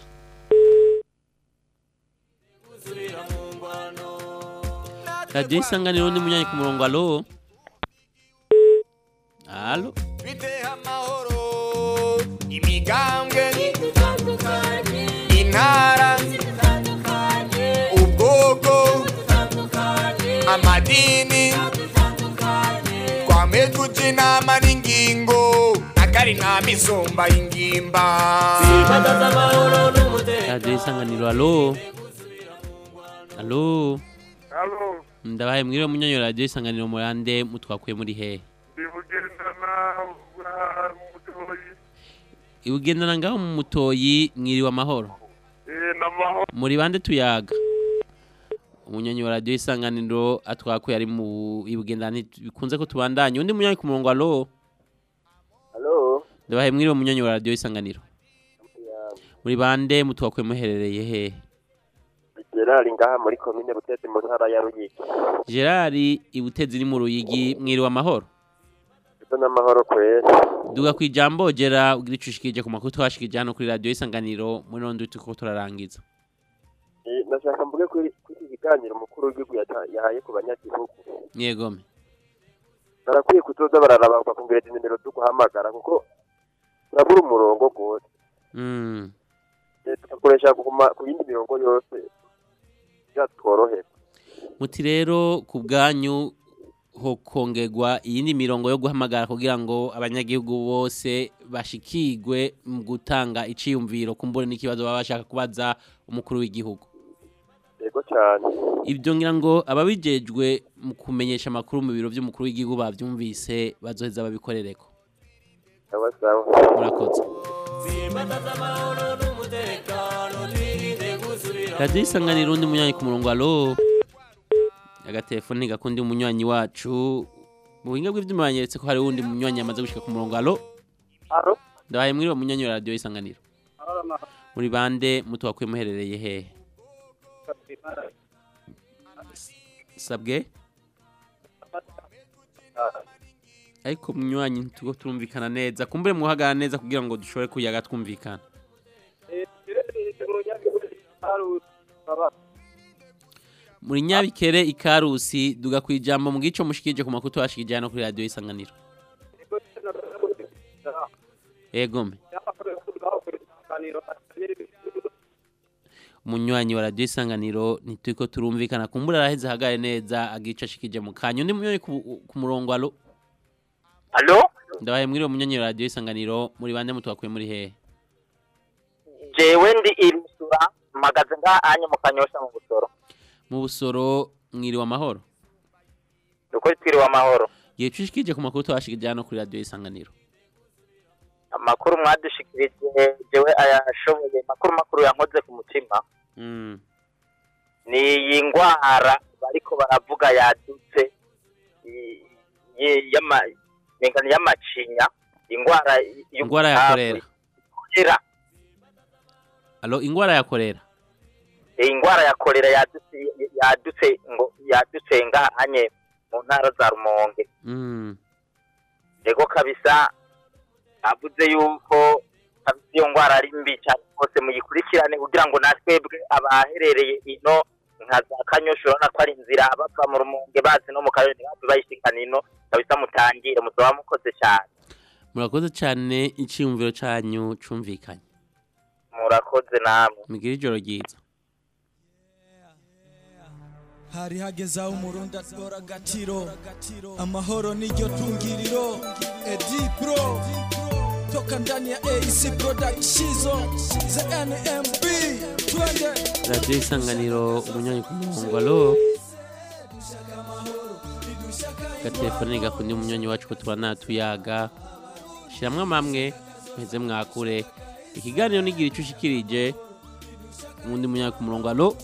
radiyo isanganiro ni munyanyi ku murongo alo alo imigambwe intara ubwoko amadini twame tuja inama n'ingingo akari nta misumba y'ingimba radiyo isanganiro alo alo Alo, ndabaye mwiriwe munyanyi wa radiyo isanganiro murande mutwakuye muri hehe ndibugendana mutoyi ibugendana ngaho mu mutoyi mwiriwe amahoro eh namaho muri bande tuyaga umunyanyi wa radiyo isanganiro atwakuye ari mu ibugendana bikunze ko tubandanye undi munyanyi ku murongo alo Halo, ndabaye mwiriwe munyanyi wa radiyo isanganiro muri bande mutwakuye muherereye hehe Gerard ngaha muri komine Butezi mu ntara ya Ruyigi. gerard ibutezi iri mu ruyigi mwiriwe amahoro Ito n'amahoro kwera. duga ku ijambo gera ugira ico ushikirije ku makuru twashikirije hano kuri radiyo isanganiro muri nondi turiko turarangiza Eh, Nashaka mvuge kuri kuri iki kiganiro umukuru w'igihugu yata- yahaye ku banyagihugu. yegome barakwiye kuzoza bararaba bakumvira inimero zo guhamagara kuko turabura umurongo rwose Mm. Eh, tugakoresha kuguma ku yindi mirongo yose byatworohera muti rero ku bwanyu ho kongerwa iyindi mirongo yo guhamagara kugira ngo abanyagihugu bose bashikirwe mu gutanga iciyumviro kumbure n'ikibazo baba bashaka kubaza umukuru w'igihugu yego cyane ibyo ngira ngo ababijejwe mu kumenyesha amakuru mu biro by'umukuru w'igihugu bavyumvise bazoheza babikorereko sawa sawa murakoze radiyo isanganiro undi munywanyi ku murongo alo agatelefoni gakundi umunywanyi wacu mu buhinga bw'ibyuma banyeretse ko hari wundi munywanyi yamaze gushika ku murongo alo Alo? ndabaye mwiriwe munywanyi wa radiyo isanganiro muri bande mutuwakwiye muherereye hehe sabwe ariko munywanyi ntitugo turumvikana neza kumbure muhagara neza kugira ngo dushobore kuyaga twumvikana muri nyabikere ikarusi duga ku ijambo mu gico mushikije ku makuru twashikije hano kuri radiyo isanganiro egome umunywanyi wa radiyo isanganiro ntituri turumvikana kumbura araheze ahagare neza agica ashikije mu kanya undi munywanyi ku- ku murongo alo alo ndabaye mwiriwe munywanyi wa radiyo isanganiro muri bande mutwakuye muri hehe jewe ndi imisura mpagaze nga anye mu kanyosha mu busoro mu busoro mwiriwe amahoro uko twiriwe amahoro gihe cushikije ku makuru twashikije hano kuri radiyo isanganiro amakuru mwadushikirije jewe ayashoboye makuru makuru yankoze ku mutima Mm. ni iyi ngwara bariko baravuga yadutse i- ye- yama mengano y'amacinya ingwara y- ingwara ya korera kolera alo ingwara ya korera iyi ngwara ya kolera yadutse yadutse ngo yadutse ngahanye mu ntara za rumonge Mm. ego kabisa avuze yuko kabisa iyo ngwara ari mbi cyane rwose muyikurikirane kugira ngo natwebwe abaherereye ino nka za kanyosha urabona ko ari inzira bava mu rumonge bazi no mu karere ntibave bayishikana ino kabisa mutangire muzaba mukoze cyane murakoze cyane icyiyumviro cyanyu cumvikanye murakoze namwe mugire ijoro ryiza hari hageze aho umurundi atora agatiro amahoro niryo tungiriro edi pro toka ndani ya ac productizo za nmb twende radiyo isanganiro umunywanyi ku murongo alo gatelefone gakundi umunywanyi wacu ko tuba natuyaga shyiramo amamwe muheze mwakure ikiganiro nigira icyo ushikirije uwundi munywanyi ku murongo alo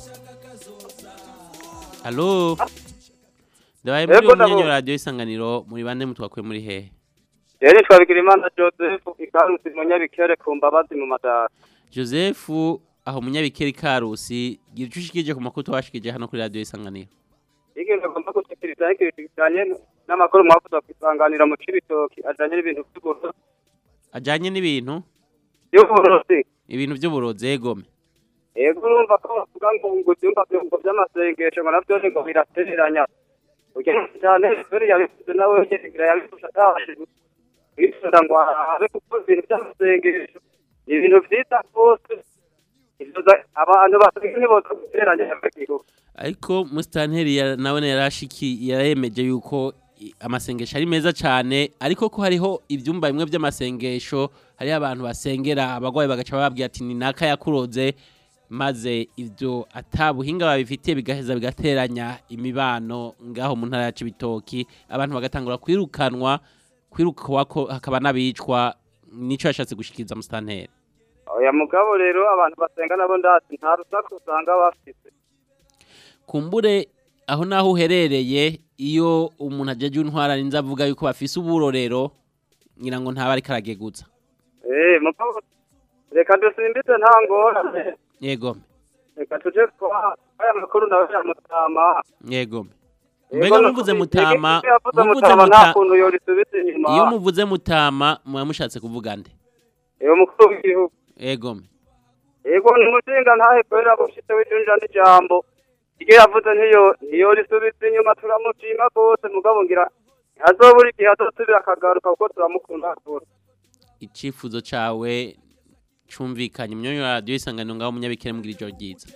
alo ndabaye muri Yego, uwo munywanyi wa ndabumva. radiyo isanganiro muri bande mutwakuye muri hehe yari twabigira imana joseph ikarusi munyabikere ku mbabazi mu madara joseph aho munyabikeri karusi gira icyo ushikirije ku makuru twashikije hano kuri radiyo isanganiro ikintu agomba gushikiriza ikintu kijanye n'amakuru mwavuza kwisanganira mu cibitoki ajanye n'ibintu vy'uburozi ajyanye n'ibintu vy'uburozi ibintu by'uburozi egome yego urumva ko bavuga ngo ngo ivyumba vyumva vy'amasengesho ngo navyo ni ngo biratereranya ugenda cyane kubera yabivuze nawe nyene yabivuze atashe wifuza ngo habe kuko ibintu vy'amasengesho ni ibintu vyiza rwose ivyo za- abantu basenga ntiboza guteranya amagihugu ariko musitanteri ya- nawe yarashiki yaremeje yuko i- amasengesho ari meza cyane ariko ko hariho ibyumba bimwe by'amasengesho hariho abantu basengera abagwayi bagaca bababwira ati ni naka yakuroze maze ibyo atabuhinga babifitiye bigaheza bigateranya imibano ngaho mu ntara ya Cibitoki abantu bagatangura kwirukanwa kwirukwa ko hakaba n'abicwa nico yashatse gushikiriza musitanteri oya mugabo rero abantu basenga nabo ndazi nta rusaku usanga bafise kumbure aho naho uherereye iyo umuntu ajeje intwara ninza avuga yuko bafise uburorero ngira ngo ntaba ariko aragegutsa eh mugabo reka dusimbize nta ngorane yego reka tuje kwa aya makuru nawe ya mutama yego Yego, mbega no muvuze kubi- mutama Yego, yavuze muvuze mutama nta muta kuntu yorisubiza inyuma iyo muvuze mutama muba mushatse kuvuga nde iyo mukuru w'igihugu yego yego ni umushinga ntahe kubera bushitse w'ijunja n'ijambo iryo yavuze ntiyo ntiyo risubiza inyuma turamushima rwose mugabo ngira azobura igihe azosubira akagaruka kuko turamukunda rwose icifuzo cawe cumvikanye munyonyo wa radiyo isanganiro ngaho munyabikere mugira ijoro ryiza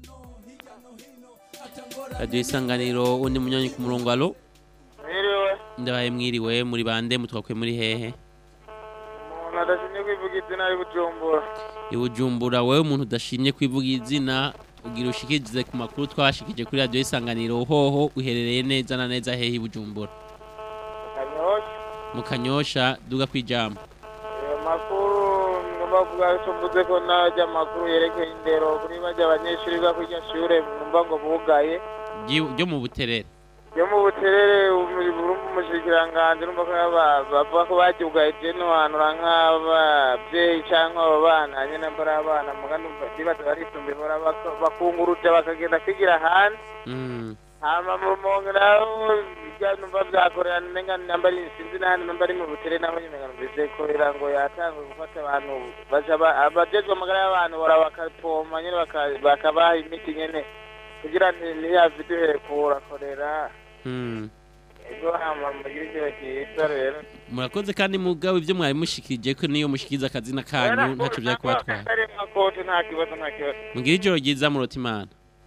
radiyo isanganiro undi munyonyi ku murongo alo Mwiriwe, ndabaye mwiriwe muri bande mutwakwe muri hehe umuntu adashimye kwivuga izina ari Bujumbura. ibujumbura wowe umuntu udashimye kwivuga izina ugira ushikirize ku makuru twabashikije kuri radiyo isanganiro hoho uherereye neza na neza hehe ibujumbura Kanyosha, mu kanyosha duga kwijambo ayo makuru ngomba kuvuga icyo mvuze ko najya amakuru yerekeye indero kuri bajya abanyeshuri biga kuri iryo shure numva ngo bugaye. Ryi- ryo mu buterere Yo mu buterere umushikiranganji numva ko yaba- bavuga ko baryugaye je nohanura nk'abavyeyi canke abo bana nyene mbora abana muga numva ndibaza barisumbuye bora bak- bakunguruja bakagenda kwigira ahandi Mm. hama mumongeraho ibya numva vyakorera nenga namba ari sinzi nahandi namba ari mu butere naho nyene numvise korera ngo yatanzwe gufata abantu baja ba- abajejwe amagara y'abantu bora bakapoma nyene baka- bakabaha imiti nyene kugira nti ntiyave duhekura korera Mm. ego hama mugire ijoro ryiza rero murakoze kandi mugabo ibyo mwari mushikirije ko niyo mushikiriza akazina kanyu ntacyo byari kubatwara ari mwakote nta kibazo nta kibazo mugira ijoro ryiza murota imana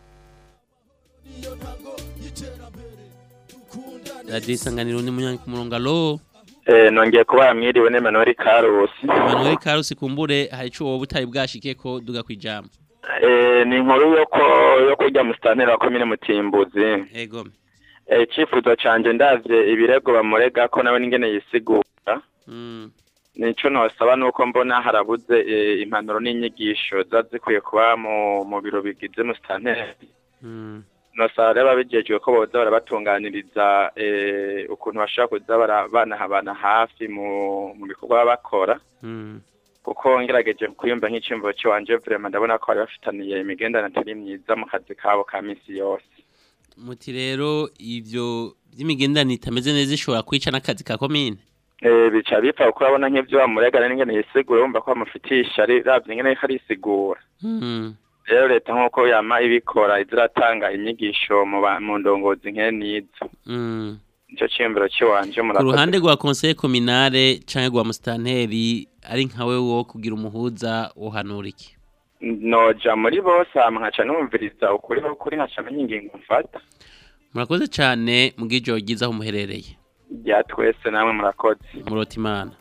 radiyo isanganiro ni munyanyi ku murongo alo Eh, nongeye kuba mwiriwe n'Emmanuel Karusi. manuel karusi kumbure hari ico wowe utari bwashike ko duga kwijambo Eh, ni inkuru yo ko yo kurya musitanteri wa komine Mutimbuzi. ego Eh, icifuzo canje ndavye ibirego bamurega ko nawe n'ingene yisigura. Mm. Nico nosaba nuko mbona harabuze eh, impanuro n'inyigisho ziba zikwiye kuba mu mu biro bigize musitanteri. Mm. nosaba rero ababijejwe ko boza barabatunganiriza eh, ukuntu bashobora kuza bara- banahabana hafi mu mu bikorwa baba bakora Mm. kuko ngerageje kwiyumva nk'iciyumviro ciwanje vrema ndabona ko bari bafitaniye imigenderanire atari myiza mu kazi kabo ka misi yose muti rero ivyo vy'imigenderanire itameze neza ishobora kwica n'akazi ka komine Eh, bica bipfa kuko urabona nk'ivyo bamuregana n'ingene yisigura wumva ko bamufitiye ishari ravye ingene ariko arisigura Mm. rero leta nk'uko yama ibikora iza iratanga inyigisho mu ba- mu ndongozi nkene nizo Mm. nico ciyumviro ciwanje ku murakoze ruhande rwa conseil communale canke rwa musitanteri ari nkawe wo kugira umuhuza wohanura iki noja muri bose hama nkaca numviriza ukuri kuri nkaca menya ingingo mfata murakoze cane mugira ijoro ryiza aho muherereye rya twese namwe murakoze murota imana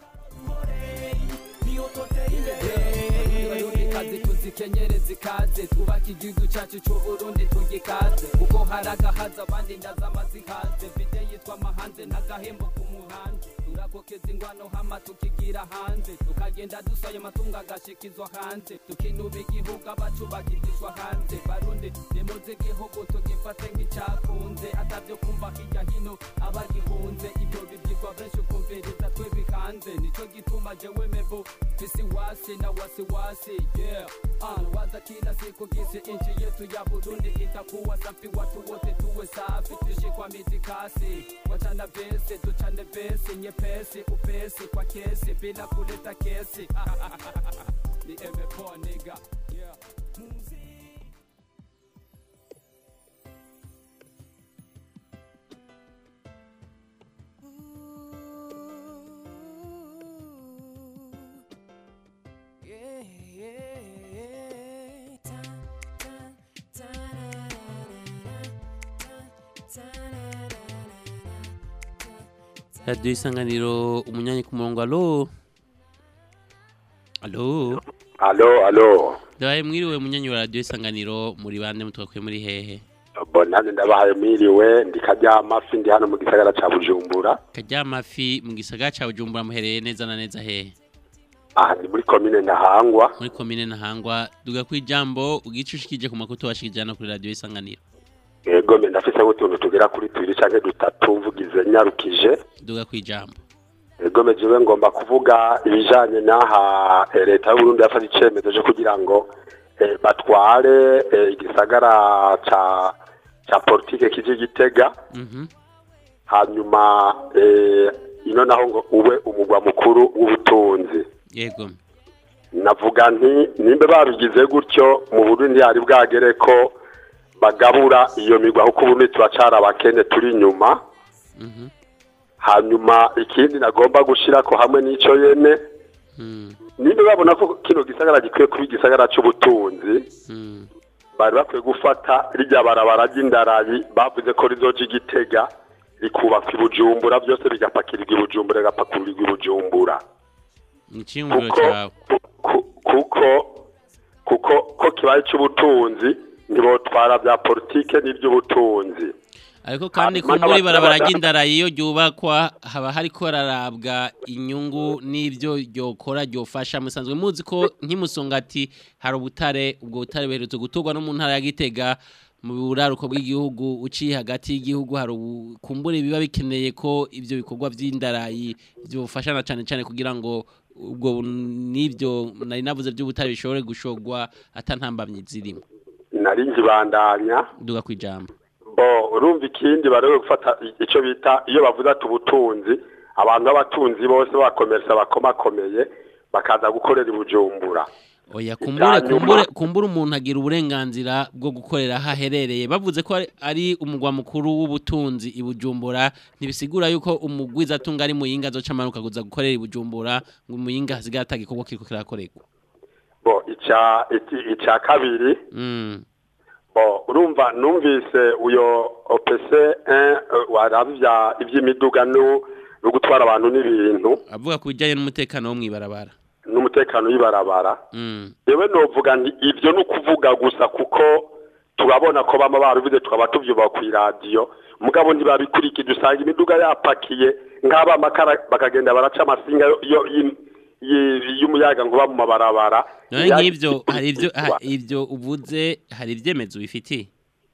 kazi tuzikenyere zikaze twubake igihugu cyacu cy'uburundi tugikaze kuko hari agahaza abandi ndazama zikaze vide yitwa amahanze n'agahembo k'umuhanzi turakokeza ingwano hama tukigira hanze tukagenda dusaye amatungo agashikizwa hanze tukinuba igihugu abacu bakigishwa hanze barundi nimuze igihugu tugifate nk'icyakunze atavyo kumva hirya hino abagihunze ibyo bibyigwa benshi ukumviriza twe bihanze nico gituma jewe mevo fisi wasi na wasiwasi yeah uh, waza kila siku gisi nchi yetu ya burundi itakuwa safi watu wote tuwe safi tuishi kwa mitikasi wachana vesi tuchane vesi nyepesi upesi kwa kesi bila kuleta kesi ni emepoa niga yeah. Yeah, yeah, yeah. Ta, ta, ta, na, na, na, na. Ta, ta, na, na, na, na. radiyo isanganiro umunyanyi ku murongo alo alo alo alo ndabaye mwiriwe munyanyi wa radiyo isanganiro muri bande mutwakwe muri hehe bonane ndabahaye mwiriwe ndi karyamafi ndi hano mu gisagara ca bujumbura karyamafi mu gisagara ca bujumbura muhereye neza na neza hehe aha ni muri komine ntahangwa muri komine ntahangwa duga ku ijambo ugice ushikije ku makuru tubashikije hano kuri radiyo isanganiro yego me ndafise utuntu tugera kuri tubiri canke dutatu mvugize nyarukije duga ku ijambo yego me jewe ngomba kuvuga ibijanye n'aha eh, leta y'uburundi yafashe icemezo co kugira ngo eh, batware eh, igisagara ca ca politike kije gitega Mhm. hanyuma eh, ino naho ngo ube umugwa mukuru w'ubutunzi yego navuga nti nimba babigize gutyo mu burundi hari bwagere ko bagabura iyo migwa kuko ubundi turacara abakene turi inyuma Mhm. hanyuma ikindi nagomba gushirako hamwe n'ico yene nimba babona ko kino gisagara gikwiye kuba igisagara c'ubutunzi bari bakwiye gufata rirya barabara ry'indarayi bavuze ko rizoja igitega rikubakwa i bujumbura byose bigapakirirwa i bujumbura rigapakurirwa i bujumbura Icyumviro Kuko- cyawe. kuko kuko ko kibaye cy'ubutunzi ntibotwara bya politike n'iby'ubutunzi ariko kandi Hanyuma kumbura ibarabara n'abadada- ry'indara iyo ryubakwa haba hariko hararabwa inyungu n'ibyo ryokora ryofasha musanzwe muzi ko nk'imusongati hari ubutare ubwo butare buherutse guturwa no mu ntara ya Gitega mu buraruko bw'igihugu uciye hagati y'igihugu hari ubu- kumbura biba bikeneye ko ibyo bikorwa by'indarayi byofasha na cyane cyane kugira ngo ubwo n'ibyo nari navuze by'ubutare bishobore gushogwa atantambamye zirimo nari nkibandanya duga kwijambo bo urumva ikindi barewe gufata icyo bita iyo bavuze ati ubutunzi abantu b'abatunzi bose bakomersa bakomakomeye bakaza gukorera i bujumbura Oya kumbure Icyanyuma- kumbure kumbure umuntu agira uburenganzira bwo gukorera aho aherereye bavuze ko ari- ari umugwa mukuru w'ubutunzi i Bujumbura ntibisigura yuko umugwiza atunga ari muyinga azoca amanuka kuza gukorera i Bujumbura ngo muyinga hasigaye atagikorwa kiriko kirakorerwa bo icya iki- icya kabiri mm. bo urumva numvise uyo OPC 1 waravya iby'imiduga no no gutwara abantu n'ibintu avuga ku bijyanye n'umutekano wo mwibarabara n'umutekano w'ibarabara mm. yewe novuga nti ibyo ni ukuvuga gusa kuko turabona ko bama barubize tukaba tuvyuba ku iradiyo mugabo ntibabikurikije usanga imiduga yapakiye nk'aba amakara bakagenda baraca amasinga yo- yo- y'im- y- y'umuyaga nkuba mu mabarabara none nk'ivyo hari ivyo ha- ivyo uvuze hari ivyemezo bifitiye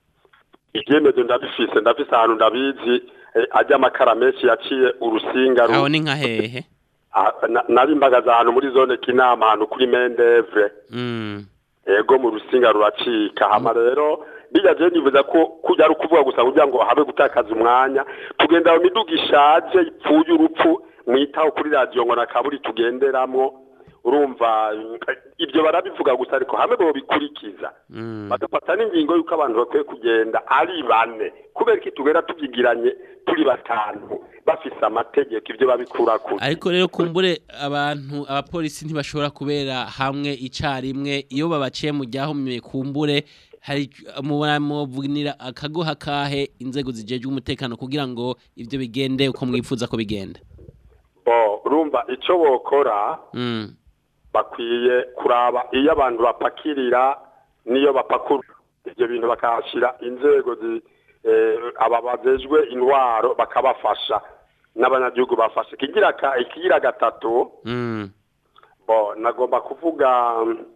ibyemezo ndabifise ndafise ahantu ndabizi eh, ajya amakara menshi yaciye urusinga ru- aho ni nka hehe Ah, na- nari mbagaza ahantu muri zone kinama ahantu kuri mendevre mm. ego mu rusinga ruracika hama rero bijya je nibuza ko kujya ari ukuvuga gusa kugira ngo habe gutakaza umwanya tugenda mu miduga ishaje ipfuye urupfu mwitaho kuri radiyo ngo nakaburi tugenderamwo urumva eh, ibyo barabivuga gusa ariko hamwe bo bikurikiza Mm. bagafata n'ingingo y'uko abantu bakwiye kugenda ari bane kubera ko tugenda tubyigiranye turi batanu bafise amategeko ibyo babikura kure ariko rero kumbure abantu abapolisi ntibashobora kubera hamwe icarimwe iyo babaciye mu ryahomye kumbure hari mubunira akagoha kahe inzego zijejwe umutekano kugira ngo ivyo bigende uko mwifuza ko bigenda bo urumva icyo bokora mm. bakwiye kuraba iyo abantu bapakirira n'iyo bapakura ibyo bintu bakahashyira inzego zi- eh, aba bajejwe intwaro bakabafasha n'abanyagihugu bafashe ikigira ka- ikigira gatatu Mm. bo nagomba kuvuga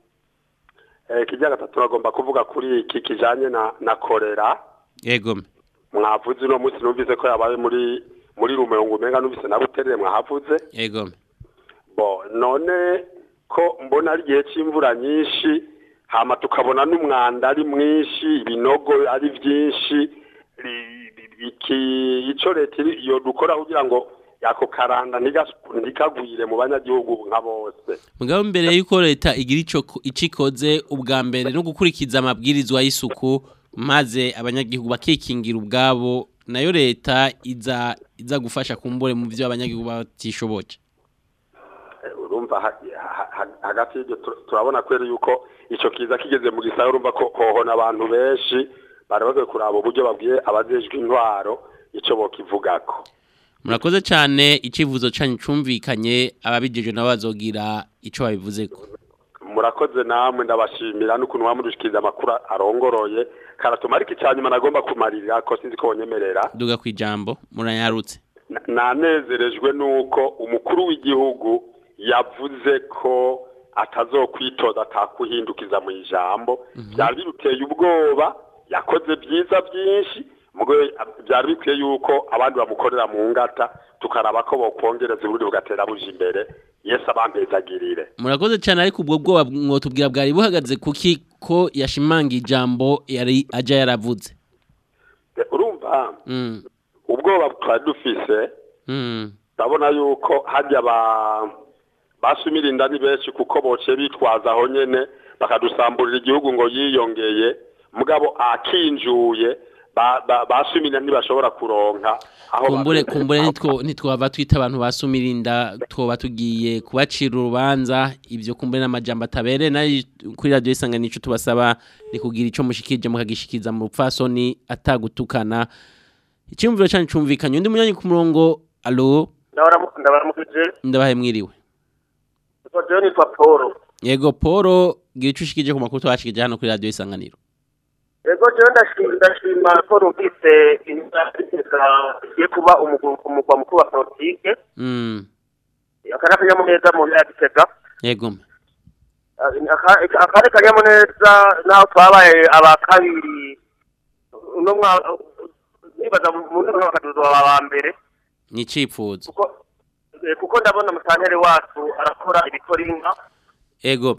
eh, ikigira gatatu nagomba kuvuga kuri iki kijanye na na korera yego mwavuze uno munsi numvise ko yabaye muri muri rumongo umenga numvise na buterere mwahavuze yego bo none ko mbona ari igihe cy'imvura nyinshi hama tukabona n'umwanda ari mwinshi ibinogo ari byinshi ri- ri- iki ico leta iri- yo dukora kugira ngo yako karanda ntigas- ntikagwire mu banyagihugu nka bose mugabo mbere yuko leta igira ico icikoze ubwa mbere no gukurikiza amabwirizwa y'isuku maze abanyagihugu bakikingira ubwabo nayo leta iza iza gufasha kumbure mu byo abanyagihugu batishoboje Eh, urumva ha- ha- ha- hagati y'ibyo tur- turabona kweri yuko ico kiza kigeze mu gisagara urumva ko hohona abantu benshi bari bakwiye kuraba uburyo babwiye abajejwe intwaro ico bokivugako murakoze cyane icivuzo canyu cumvikanye ababijeje nabo bazogira ico babivuzeko murakoze namwe ndabashimira n'ukuntu mwamudushikiriza amakuru arongoroye karatuma ariko icyanyuma nagomba kumarira ko sinzi ko bonyemerera duga kwijambo muranyarutse Na- nanezerejwe n'uko umukuru w'igihugu yavuze ko atazokwitoza atakuhindukiza mu ijambo byari biruteye ubwoba yakoze byiza byinshi mugo byari bikwiye yuko abandi bamukorera mu ngata tukaraba ko bokongereza uburundi bugatera buja imbere yesu abampezagirire murakoze cyane ariko ubwo bwoba mwotubwira bwari buhagaze kuki ko yashimanga ijambo yari aja yaravuze urumva mm. ubwoba twari dufise mm. ndabona yuko hajya ba basumira inda ni benshi kuko boce bitwaza aho nyene bakadusamburira igihugu ngo yiyongeye mugabo akinjuye ba- ba- basumira ntibashobora kuronka aho kumbure bakwiriye. kumbure nitwo nitwaba twita abantu basumirinda twoba tugiye kubacira urubanza ivyo kumbure n'amajambo atabere nayo kuri radio isangana ico tubasaba ni kugira ico mushikije mukagishikiza mu rupfasoni atagutukana icyumviro cyane cumvikanye undi munyanyi ku murongo alo ndabaramukije ndabahe mwiriwe kuko jewe nitwa paul yego Poro gira ico ushikije ku makuru twashikije hano kuri radio isanganiro ego jewe ndashima ndashima ko numvise inzira igiye kuba umugwa umugwa mukuru wa politike mm aka ni akanyamuneza mu ntara ya gitega yego Aka- akandi kanyamuneza naho twabaye aba kabiri uno mwa nibaza mu ntara bakaduza aba mbere ni icipfuzo Eh, kuko ndabona musantere wacu arakora ibikora inka ego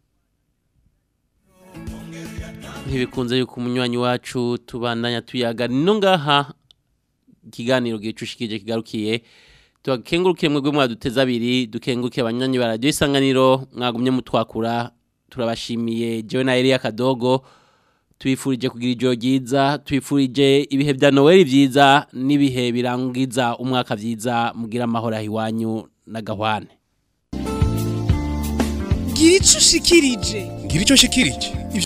ntibikunze yuko umunywanyi wacu tubandanya tuyaga no ngaha ikiganiro gicushikije kigarukiye tubakengurukiye mwebwe mwaduteza abiri dukengurukiye abanywanyi ba radio isanganiro mwagumye mutwakura turabashimiye jewe na Elia Kadogo tubifurije kugira ijoro ryiza tubifurije ibihe bya Noel byiza n'ibihe birangiza umwaka byiza mugira amahoro aho iwanyu na gahwane gira icyo ushikirije gira icyo ushikirije